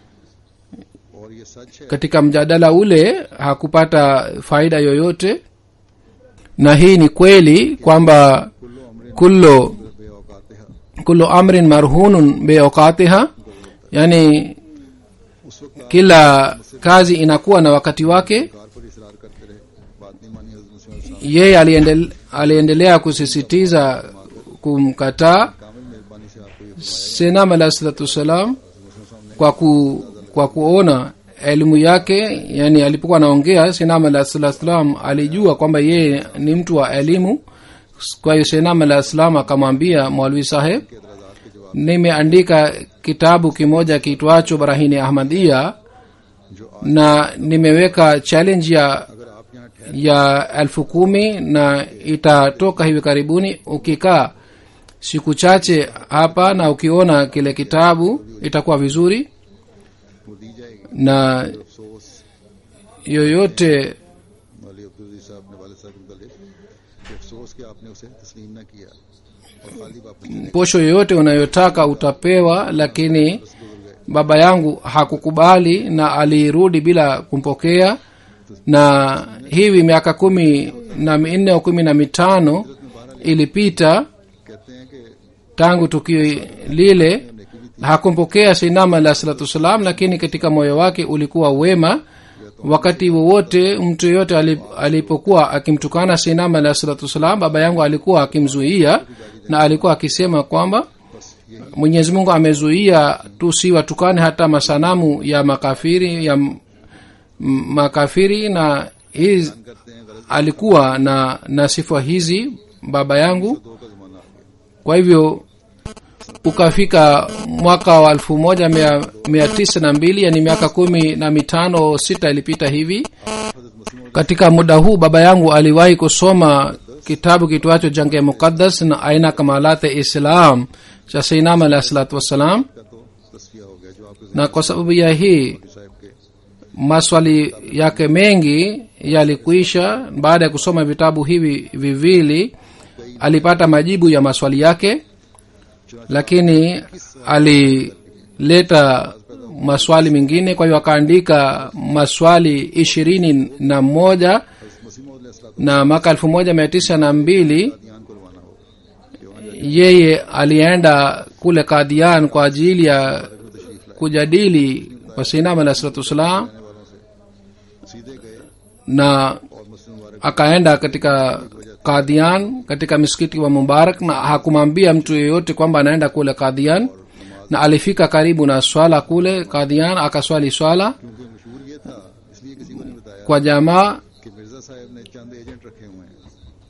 और ये सच है katika mjadala ule hakupata faida yoyote na hii ni kweli kwamba कुल्लो अमर kullu बेऔकात है kullu amrin marhunun biawqatiha yani उस वक्त kila kazi inakuwa na wakati wake car पर इसरार करते रहे बात नहीं मानी हजरत मुस्लिम yeye aliendel, aliendelea kusisitiza kumkataa कामिल मेहरबानी से आपको ये senam alahi salatu wassalam kwa, ku, kwa kuona elimu yake yani alipokuwa anaongea senam alahi salatu wassalam alijua kwamba yeye ni mtu wa elimu kwa hiyo senam alahi salam akamwambia mwalwi saheb के एतराजात के जवाब nimeandika kitabu kimoja kiitwacho barahini ahmadia जो आज na nimeweka challenge ya अगर आप यहाँ ठहर ya elfu kumi na itatoka hivi karibuni ukikaa siku chache hapa na ukiona kile kitabu itakuwa vizuri वो दी जाएगी na अफसोस yoyote मौली अब्दुल अजीज साहब ने वाले साहब के मुतालिक कि अफसोस कि आपने उसे तस्लीम न किया और खाली वापस चले posho yoyote unayotaka utapewa lakini baba yangu hakukubali na alirudi bila kumpokea na hivi miaka kumi na minne au kumi na mitano ilipita कहते हैं कि tangu tukio lile hakumpokea sinama alah salatu wassalam lakini katika moyo wake ulikuwa wema wakati wowote mtu yeyote ali- alipokuwa akimtukana sinama alah salatu wassalam baba yangu alikuwa akimzuia na alikuwa akisema kwamba mwenyezi mungu amezuia tusiwatukane hata masanamu ya makafiri ya m- m- makafiri na hii करते हैं गलत alikuwa na na sifa hizi baba yangu दो का जमाना आ गया kwa hivyo ukafika mwaka wa elfu moja mia, mia tisa na mbili yani miaka kumi na mitano sita ilipita hivi हजरत मसीह katika muda huu baba yangu aliwahi kusoma kitabu kitwacho jange muqaddas na aina kamalate islam cha seinam alahi salatu wassalam का तो तस्फिया हो गया जो आपके na kwa sababu ya hii साहब के maswali yake mengi yalikuisha baada ya kusoma vitabu hivi viwili alipata majibu ya maswali yake lakini alileta maswali mengine kwa hiyo akaandika maswali ishirini na moja मसीह मौद na mwaka elfu moja mia tisa na mbili ध्यान को रवाना हो yeye alienda kule kadian kwa ajili ya kujadili kwa sinam alah salatu wassalam वालों से सीधे गए na और मुस्लिम मुबारक akaenda katika kadhian katika misikiti wa mubarak na hakumwambia mtu yeyote kwamba anaenda kule kadhian na alifika karibu na swala kule kadhian akaswali swala क्योंकि मशहूर ये था इसलिए किसी को नहीं बताया kwa jamaa कि मिर्जा साहब ने चंद एजेंट रखे हुए हैं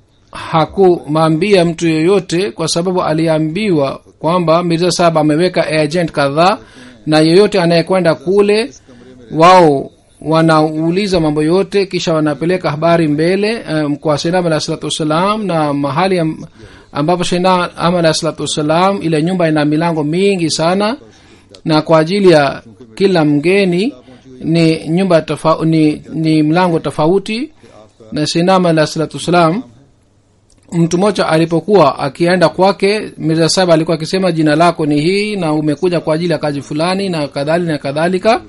hakumwambia mtu yoyote kwa sababu aliambiwa kwamba mirza sahab ameweka agent kadhaa na yeyote anayekwenda kule wao wanauliza mambo yote kisha wanapeleka habari mbele um, kwa sainam alah salatu wassalam na mahali am, ambapo sainam alah salatu wassalam ile nyumba ina milango mingi sana na kwa ajili ya kila mgeni ni nyumba tofa, ni, ni mlango tofauti na sainam alah salatu wassalam mtu mmoja alipokuwa akienda kwake mirza saba alikuwa akisema jina lako ni hii na umekuja kwa ajili ya kazi fulani na kadhalika na kadhalika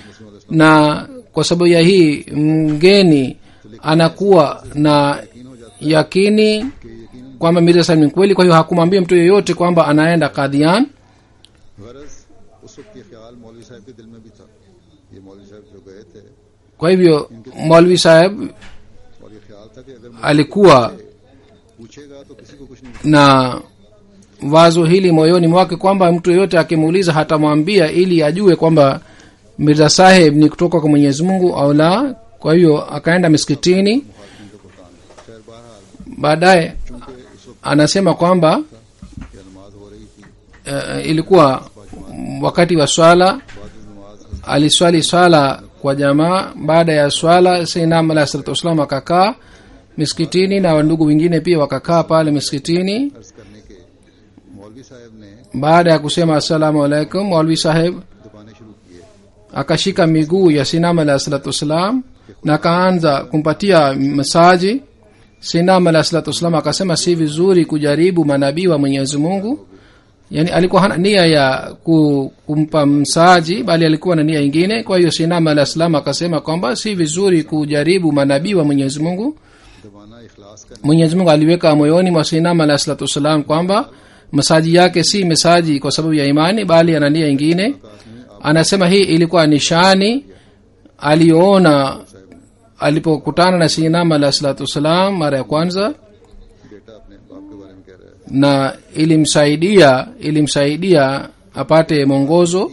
na kwa sababu ya hii mgeni anakuwa na yakini kwamba mirza sahib ni kweli kwa hiyo hakumwambia mtu yeyote kwamba anaenda kadhian गरज उस वक्त ये ख्याल मौलवी साहब के दिल में भी था ये मौलवी साहब जो गए थे kwa hivyo maulvi saheb और ये ख्याल था कि अगर मुझे alikuwa पूछेगा तो किसी को कुछ नहीं na wazo hili moyoni mwake kwamba mtu yeyote akimuuliza hatamwambia ili ajue kwamba mirza saheb ni kutoka kwa mwenyezi mungu au la kwa hiyo akaenda miskitini खैर बहरहाल baadaye चूंकि उस वक्त anasema kwamba ये नमाज हो रही थी uh, ilikuwa wakati wa swala बाद नमाज aliswali swala kwa jamaa baada ya swala sainam alah salatu wassalam akakaa miskitini na wandugu wengine pia wakakaa pale miskitini अर्ज करने के मौलवी साहब ने baada ya kusema assalamu alaikum maulvi saheb दबाने शुरू किए akashika miguu ya sinam alah salatu wassalam na akaanza kumpatia masaji sinam alah salatu wassalam akasema si vizuri kujaribu manabii wa mwenyezi mungu yani alikuwa hana nia ya ku, kumpa msaji bali alikuwa na nia ingine kwa hiyo sinam alah salam akasema kwamba si vizuri kujaribu manabii wa mwenyezi mungu दबाना इखलास का mwenyezi mungu aliweka moyoni mwa sinam alah salatu wassalam kwamba masaji yake si mesaji kwa sababu ya imani bali ana nia ingine anasema hii ilikuwa nishani aliyoona alipokutana na sinam alah salatu wassalam mara ya kwanza बेटा अपने बाप के बारे में कह रहा है na ilimsaidia ilimsaidia apate mwongozo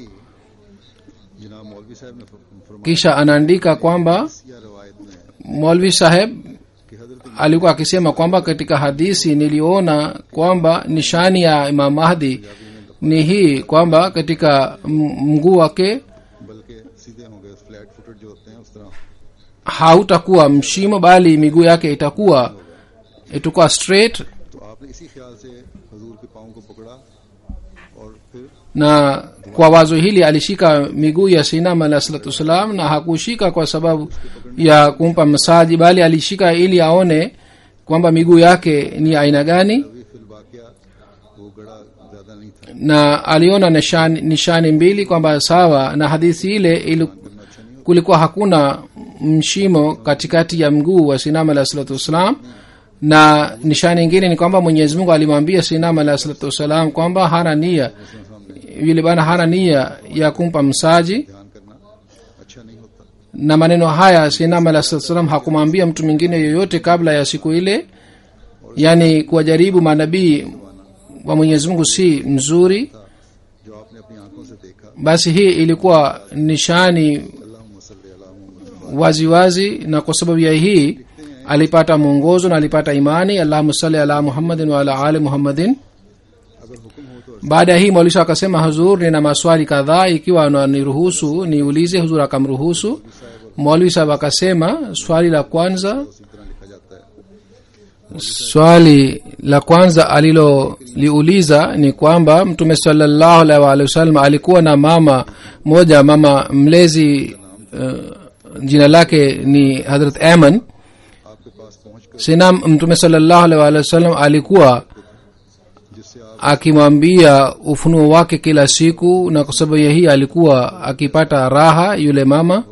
जनाब मौलवी साहब ने फर- फरमाया kisha anaandika kwamba या रवायत में molvi saheb कि हजरत alikuwa akisema kwamba katika hadisi niliona kwamba nishani ya imam mahdi ni hii kwamba katika m- mguu wake बल्कि सीधे होंगे फ्लैट फुटेड जो होते हैं उस तरह hautakuwa mshimo bali miguu yake itakuwa itakuwa straight तो आपने इसी ख्याल से हजूर के पाँव को पकड़ा और फिर na kwa wazo hili alishika miguu ya sinam alah salatu wassalam na hakushika kwa sababu ya kumpa msaji bali alishika ili aone kwamba miguu yake ni aina gani अभी फिल वाकया वो गड़ा ज्यादा नहीं था na aliona nishani, nishani mbili kwamba sawa na hadithi ile ili, kulikuwa hakuna mshimo katikati ya mguu wa sinam alah salatu wassalam na nishani ingine ni kwamba mwenyezi mungu alimwambia sinam alah salatu wassalam kwamba hana nia yule bana hana nia ya kumpa msaji ध्यान करना अच्छा नहीं होता na maneno haya sinam alah salatu wassalam hakumwambia mtu mwingine yoyote kabla ya siku ile yaani kuwajaribu manabii wa mwenyezi mungu si mzuri जो आपने अपनी आंखों से देखा basi hii ilikuwa nishani अल्लाह मसल अला wazi wazi na kwa sababu ya hii alipata mwongozo na alipata imani allahuma sali ala muhammadin wa ala ali muhammadin अगर हुक्म हो तो baada ya hii maulisha akasema huzur nina maswali kadhaa ikiwa niruhusu niulize huzur akamruhusu maulwi sahab akasema swali la kwanza उसी तरह लिखा जाता है swali la kwanza aliloliuliza ni kwamba mtume salallahu alaihi waalihi wasallam alikuwa na mama moja mama mlezi uh, jina lake ni hadrat aman आपके पास पहुंच कर sina mtume salallahu alaihi waalihi wasallam alikuwa जिससे आप akimwambia ufunuo wake kila siku na kwa sababu ya hii alikuwa akipata raha yule mama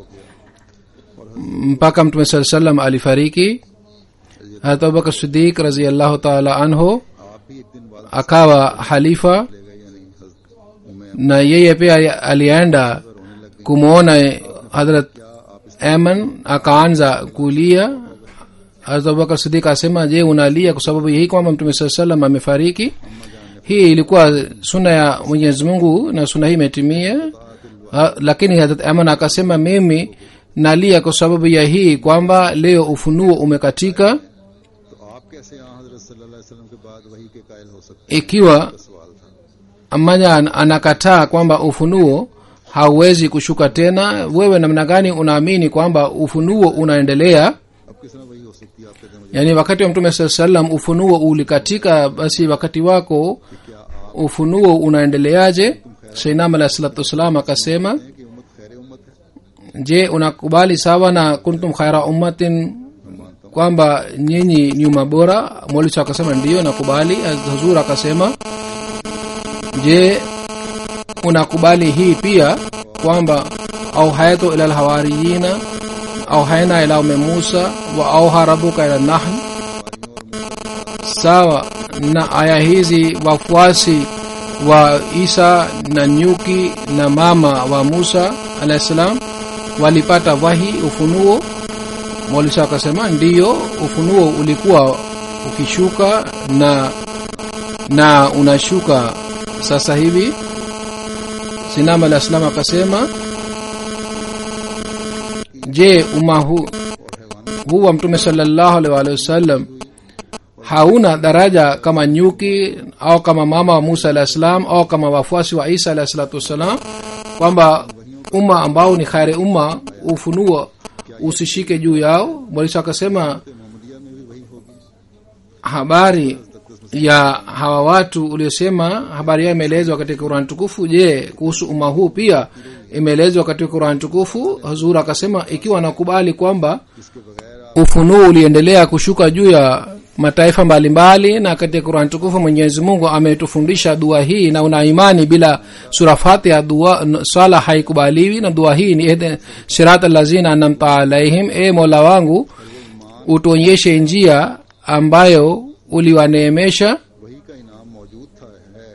mpaka mtume saa salam alifariki harat abubakar sidik raziallahu taala anhu आप भी एक दिन बाद akawa halifa ले गए यानी हजरत Umair na yeye pia alienda kumwona hadrat aman akaanza kulia harat abubakar sidik asema je unalia kwa sababu hii kwamba mtume saa salam amefariki hii ilikuwa suna ya mwenyezi mungu na suna hii imetimia Ha, lakini Hazrat Aman akasema mimi nalia kwa sababu ya hii kwamba leo ufunuo umekatika तो आप कैसे यहाँ हजरत सल्लल्लाहु अलैहि वसल्लम के बाद वही के कायल हो सकते ikiwa हैं सवाल था amanya an- anakataa kwamba ufunuo hauwezi kushuka tena wewe namna gani unaamini kwamba ufunuo unaendelea अब किस तरह वही हो सकती है आप कहते हैं मुझे yaani wakati wa mtume saa salam ufunuo ulikatika basi wakati wako क्या आप ufunuo unaendeleaje seinam alahi salatu wassalam akasema हैं कि उम्मत खैर उम्मत है je unakubali sawa na kuntum khaira ummatin मैं मानता हूँ kwamba nyinyi nyuma bora mwalisa akasema ndiyo nakubali hazur akasema je unakubali hii pia kwamba auhayatu ila lhawariyina auhaina ila ume musa wa auha rabuka ila nahl sawa na aya hizi wafuasi wa isa na nyuki na mama wa musa alahi salam walipata wahi ufunuo mwalisa akasema ndiyo ufunuo ulikuwa ukishuka na na unashuka sasa hivi sinama alah salam akasema je umma hu, huu wa mtume salallahu alaihi waalihi wasallam hauna daraja kama nyuki au kama mama wa musa alah salam au kama wafuasi wa isa alah salatu wassalam kwamba umma ambao ni khari umma ufunuo usishike juu yao mwalisa akasema Mohammadia में भी वही होगी habari ya hawa watu uliosema habari yao imeelezwa katika qurani tukufu je kuhusu umma huu pia imeelezwa katika qurani tukufu hazur akasema ikiwa nakubali kwamba इसके बगैर ufunuo uliendelea kushuka juu ya mataifa mbalimbali na katika qurani tukufu mwenyezi mungu ametufundisha dua hii na una imani bila sura fatiha dua n- swala haikubaliwi na dua hii ni ihdi- sirat allazina anamta alaihim e mola wangu utuonyeshe njia ambayo uliwaneemesha वही का इनाम मौजूद था है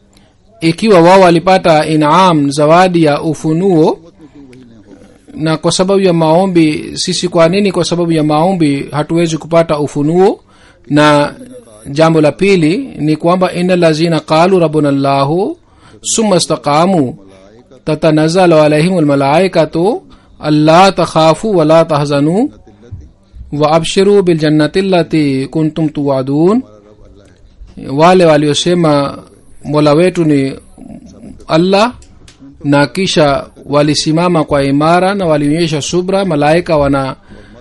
ikiwa wao walipata inam zawadi ya ufunuo उम्मत में क्यों वही नहीं होगा na kwa sababu ya maombi sisi kwa nini kwa sababu ya maombi hatuwezi kupata ufunuo na jambo la pili ni kwamba ina lazina qalu rabbuna llahu summa staqamu tatanazalu alaihim lmalaikatu alla takhafu wala tahzanu wa abshiru biljannati allati kuntum tuwadun wale waliosema mola wetu ni allah na kisha walisimama kwa imara na walionyesha subra malaika wana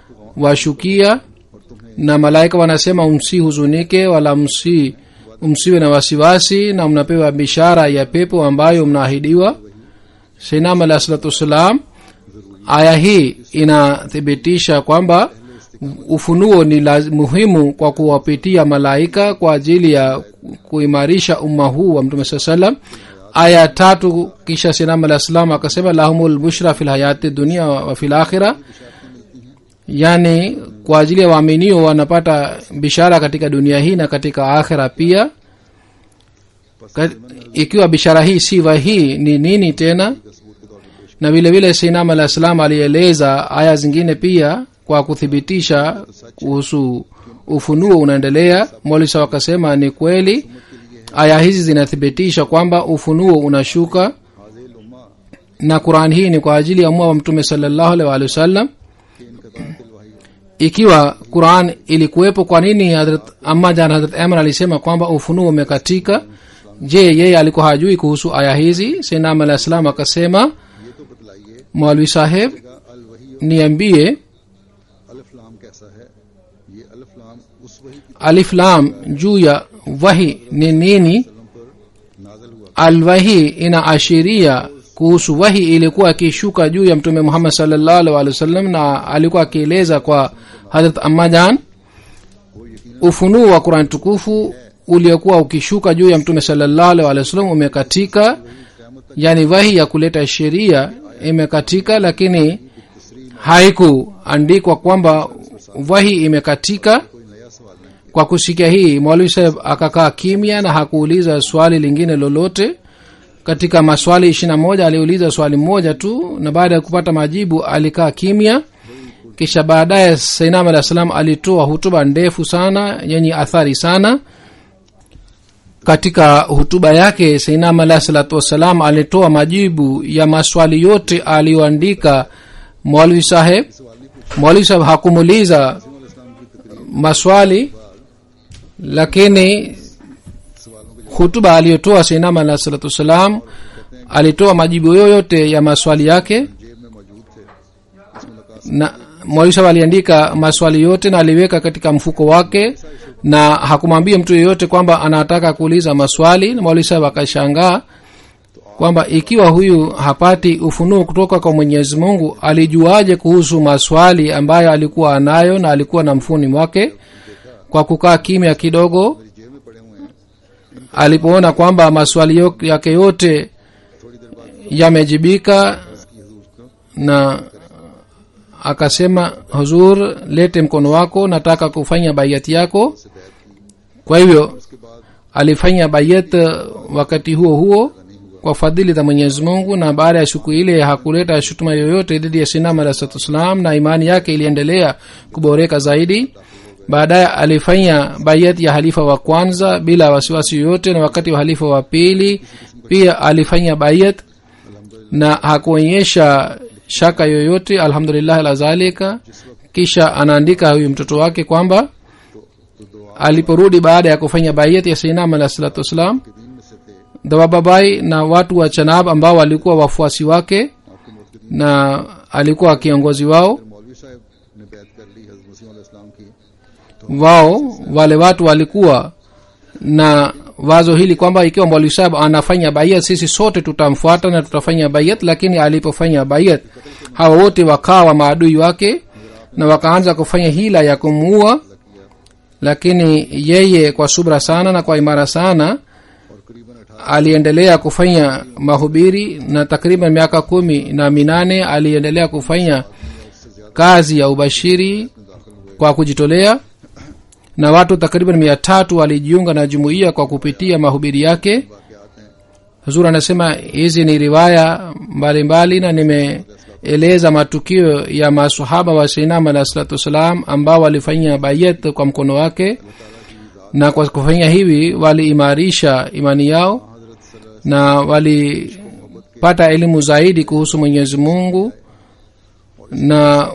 washukia na malaika wanasema msihuzunike wala msi msiwe na wasiwasi na mnapewa bishara ya pepo ambayo mnaahidiwa seinam alah salatu wassalam aya hii inathibitisha kwamba ufunuo ni laz, muhimu kwa kuwapitia malaika kwa ajili ya kuimarisha umma huu wa mtume saa salam aya tatu kisha sinam alah salam akasema lahumul bushra fi lhayati dunia wa fi lakhira yani kwa ajili ya waaminio wanapata bishara katika dunia hii na katika akhira pia Ka- ikiwa bishara hii si wahii ni nini tena na vile vile sinam alah salam alieleza aya zingine pia kwa kuthibitisha kuhusu ufunuo unaendelea molisa wakasema ni kweli aya hizi zinathibitisha kwamba ufunuo unashuka हाजिल उम्मा na quran hii ni kwa ajili ya umma wa mtume salallahu alaihi waalihi wasallam के इनकदार तिल वही ikiwa quran ilikuwepo kwa nini hadrat amma jan hadrat amr alisema kwamba ufunuo umekatika je yeye alikuwa hajui kuhusu aya hizi sinam alah salam akasema ये तो बतलाइए maulwi saheb अल वही niambie अलिफ लाम कैसा है ये अलिफ लाम उस वही की alif lam juu ya wahi ni nini सलम पर नाजल हुआ alwahi inaashiria kuhusu wahi ilikuwa akishuka juu ya mtume muhammad salllahu alih walih wasallam na alikuwa akieleza kwa hadrat ammajan और यकीन ufunuo wa qurani tukufu uliokuwa ukishuka juu ya mtume salllahu alih walih wasallam umekatika yani wahi ya kuleta sheria imekatika lakini haikuandikwa kwamba wahi imekatika कोई नया सवाल नहीं kwa kusikia hii mwalimu saheb akakaa kimya na hakuuliza swali lingine lolote katika maswali ishirina moja aliuliza swali moja tu na baada ya kupata majibu alikaa kimya kisha baadaye sainam alah salam alitoa hutuba ndefu sana yenye athari sana katika hutuba yake seinam alahi salatu wassalam alitoa majibu ya maswali yote aliyoandika mwalwi saheb mwalwi saheb hakumuuliza maswali lakini hutuba aliyotoa seinam alahi salatu wassalam alitoa majibu yoyote ya maswali yake जेब में मौजूद थे इस मुलाकात na mwalimu sahab aliandika maswali yote na aliweka katika mfuko wake na hakumwambia mtu yeyote kwamba anataka kuuliza maswali na mwalimu sahab akashangaa kwamba ikiwa huyu hapati ufunuo kutoka kwa mwenyezi mungu alijuaje kuhusu maswali ambayo alikuwa anayo na alikuwa na mfuni mwake kwa kukaa kimya kidogo मेरी जेब में पड़े हुए हैं alipoona kwamba maswali yo- yake yote थोड़ी देर बाद yamejibika की हजूर को na akasema huzur lete mkono wako nataka kufanya bayati yako से बैठ की kwa hivyo उसके बाद alifanya bayat wakati huo huo kwa fadhili za mwenyezi mungu na baada ya siku ile hakuleta shutuma yoyote dhidi ya sinam alah salatu wassalam na imani yake iliendelea kuboreka zaidi baadaye alifanya bayat ya halifa wa kwanza bila wasiwasi yoyote na wakati wa halifa wa pili pia alifanya bayat na hakuonyesha shaka yoyote alhamdulillah ala zalika kisha anaandika huyu mtoto wake kwamba तो दुआ aliporudi baada ya kufanya bayat ya sainam alah salatu wassalam के दिन में से थे dawababai na watu wa chanab ambao walikuwa wafuasi wake आपके मौत के दिन na alikuwa kiongozi wao फिर मौलवी साहब ने बैत कर ली हजरत मसीह अलैहि सलाम की wao wale watu walikuwa na wazo hili kwamba ikiwa mwalimu sahab anafanya bayat sisi sote tutamfuata na tutafanya bayat lakini alipofanya bayat hawa wote wakawa maadui wake na wakaanza kufanya hila ya kumuua lakini yeye kwa subra sana na kwa imara sana और करीबन अठारह aliendelea kufanya mahubiri na takriban miaka kumi na minane aliendelea kufanya kazi ya ubashiri में दाखिल हुए kwa kujitolea na watu takriban mia tatu walijiunga na jumuiya kwa kupitia mahubiri yake वाकयात हैं huzur anasema hizi ni riwaya mbalimbali na nimeeleza matukio ya masahaba wa seinam alah salatu wassalam ambao walifanya bayet kwa mkono wake na kwa kufanya hivi waliimarisha imani yao हजरत सल्लल्लाहु na walipata elimu zaidi kuhusu mwenyezi mungu na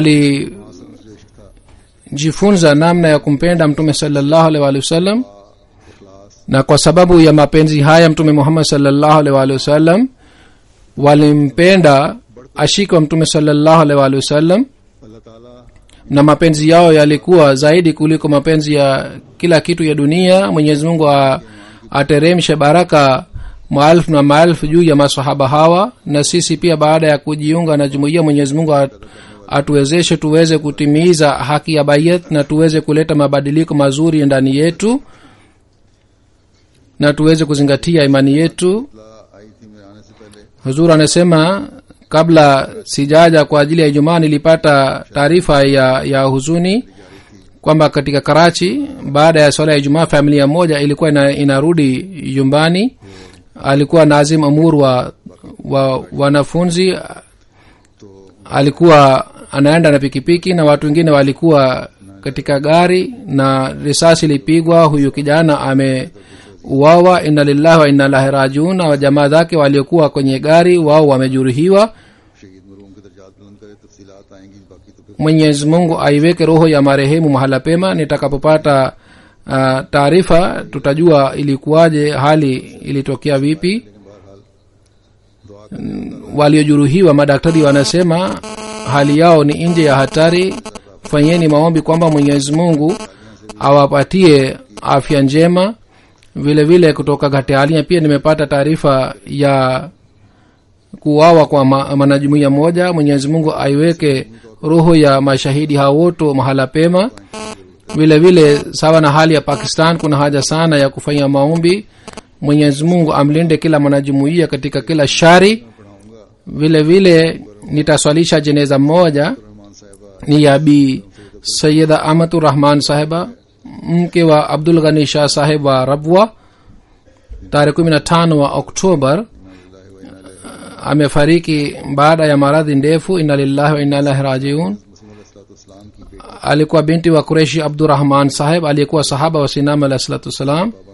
walijifunza namna ya kumpenda mtume salallahu alaihi waalihi wasallam इखलास na kwa sababu ya mapenzi haya mtume muhammad salallahu alaihi waalihi wasallam walimpenda ashiki wa mtume salallahu alaihi waalihi wasallam अल्लाह ताला na mapenzi yao yalikuwa zaidi kuliko mapenzi ya kila kitu ya dunia mwenyezi mungu a- ateremshe baraka maelfu na maelfu juu ya masahaba hawa na sisi pia baada ya kujiunga na jumuiya mwenyezi mungu at, atuwezeshe tuweze kutimiza haki ya bayat na tuweze kuleta mabadiliko mazuri ndani yetu na tuweze kuzingatia imani yetu ला आई थी मेरे आने से पहले huzur anasema kabla sijaja kwa ajili ya ijumaa nilipata taarifa ya, ya huzuni kwamba katika karachi baada ya swala ya ijumaa familia moja ilikuwa ina, inarudi nyumbani alikuwa nazim amur wa, wa wanafunzi तो alikuwa anaenda na pikipiki na watu wengine walikuwa katika gari na risasi ilipigwa huyu kijana ameuawa inna lillahi wa inna ilahi rajiun na jamaa zake waliokuwa kwenye gari wao wamejeruhiwa शहीद मरूम के दर्जात बुलंद करे तफसीलात आएंगी बाकी तो फिर mwenyezi mungu aiweke roho ya marehemu mahala pema nitakapopata uh, taarifa tutajua ilikuwaje hali ilitokea vipi लेकिन बहरहाल दुआ करें waliojeruhiwa madaktari wanasema hali yao ni nje ya hatari fanyeni maombi kwamba mwenyezi mungu awapatie afya njema vile vile kutoka gatealia pia nimepata taarifa ya kuwawa kwa ma- mwanajumuiya moja mwenyezi mungu aiweke roho ya mashahidi hao wote mahala pema vile vile sawa na hali ya pakistan kuna haja sana ya kufanya maombi mwenyezi mungu amlinde kila mwanajumuiya katika kila shari पढ़ाऊंगा vile vile nitaswalisha jeneza moja Rahman साहिबा ni ya bi sayida amatu rahman sahiba mke wa abdul ghani shah sahib wa rabwa tarehe kumi na tano wa oktobar amefariki baada ya maradhi ndefu inna lillahi wa inna ilahi rajiun मसीम की बेटी alikuwa binti wa kureshi abdurahman sahib aliyekuwa sahaba wa sinam alah salatu wassalam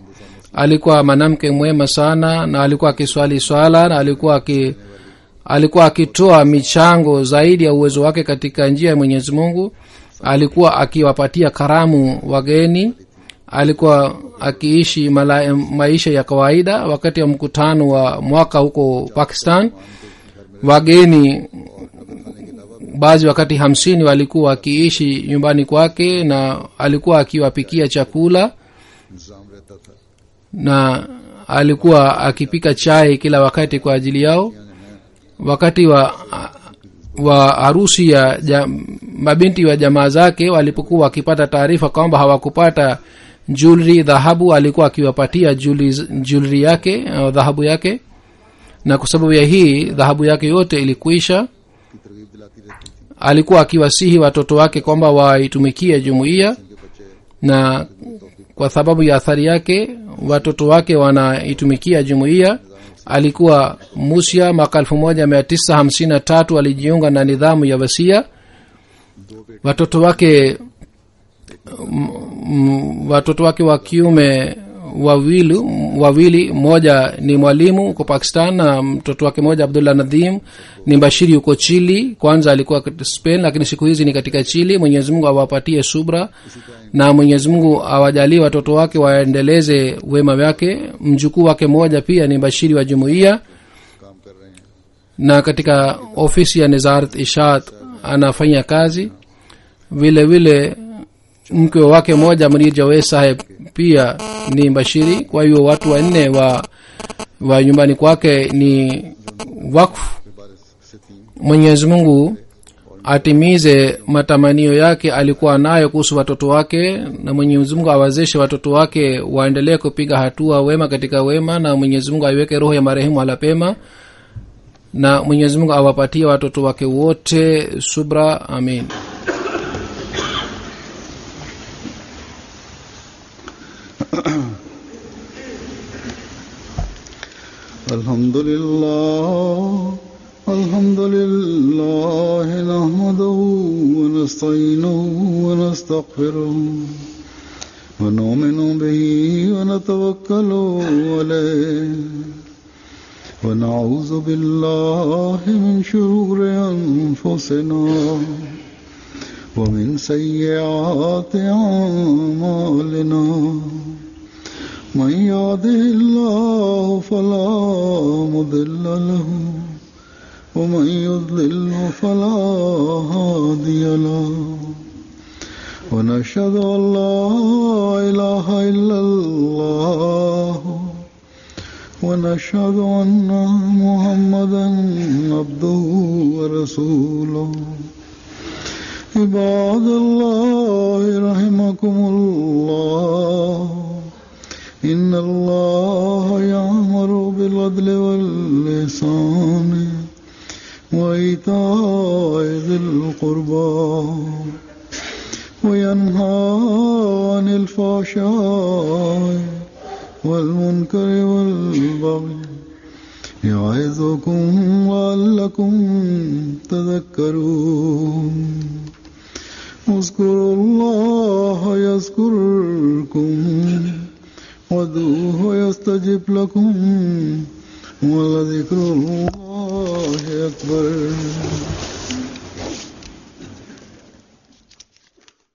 alikuwa mwanamke mwema sana na alikuwa akiswali swala na alikuwa aki alikuwa akitoa michango zaidi ya uwezo wake katika njia ya mwenyezi mungu alikuwa akiwapatia karamu wageni alikuwa akiishi mala, maisha ya kawaida wakati wa mkutano wa mwaka huko pakistan wageni baadhi wakati hamsini walikuwa wakiishi nyumbani kwake na alikuwa akiwapikia chakula इंतजाम रहता था na alikuwa akipika chai kila wakati kwa ajili yao wakati wa wa harusi ya ja, mabinti wa jamaa zake walipokuwa wakipata taarifa kwamba hawakupata jewelry dhahabu alikuwa akiwapatia jewelry jewelry yake au dhahabu yake na kwa sababu ya hii dhahabu yake yote ilikuisha की तरगीब दिलाती रहती थी alikuwa akiwasihi watoto wake kwamba waitumikie jumuiya उनके बच्चे na kwa sababu ya athari yake watoto wake wanaitumikia jumuiya alikuwa musia mwaka elfu moja mia tisa hamsini na tatu alijiunga na nidhamu ya wasia watoto wake m, m, watoto wake wa kiume wawili wawili mmoja ni mwalimu huko pakistan na mtoto wake mmoja abdullah nadhim ni bashiri huko chili kwanza alikuwa katika spain lakini siku hizi ni katika chili mwenyezi mungu awapatie subra na mwenyezi mungu awajalie watoto wake waendeleze wema wake mjukuu wake mmoja pia ni bashiri wa jumuiya काम कर रहे हैं na katika ofisi ya nizarat ishat anafanya kazi vile vile mke wake mmoja mrir jawed saheb pia ni bashiri kwa hiyo watu wanne wa wa nyumbani kwake ni wakfu के बारे से तीन mwenyezi mungu atimize matamanio yake alikuwa nayo kuhusu watoto wake na mwenyezi mungu awezeshe watoto wake waendelee kupiga hatua wema katika wema na mwenyezi mungu aiweke roho ya marehemu ala pema na mwenyezi mungu awapatie watoto wake wote subra amin الحمد لله الحمد لله نحمده ونستعينه ونستغفره ونؤمن به ونتوكل عليه ونعوذ بالله من شرور أنفسنا ومن سيئات أعمالنا من يهده الله فلا مضل له ومن يضلل فلا هادي له ونشهد ان لا اله الا الله ونشهد ان محمدا عبده ورسوله عباد الله رحمكم الله إن الله يأمر بالعدل واللسان وإيتاء ذي القربى وينهى عن الفحشاء والمنكر والبغي يعظكم لعلكم تذكرون اذكروا الله يذكركم وادعوه يستجب لكم ولذكر الله أكبر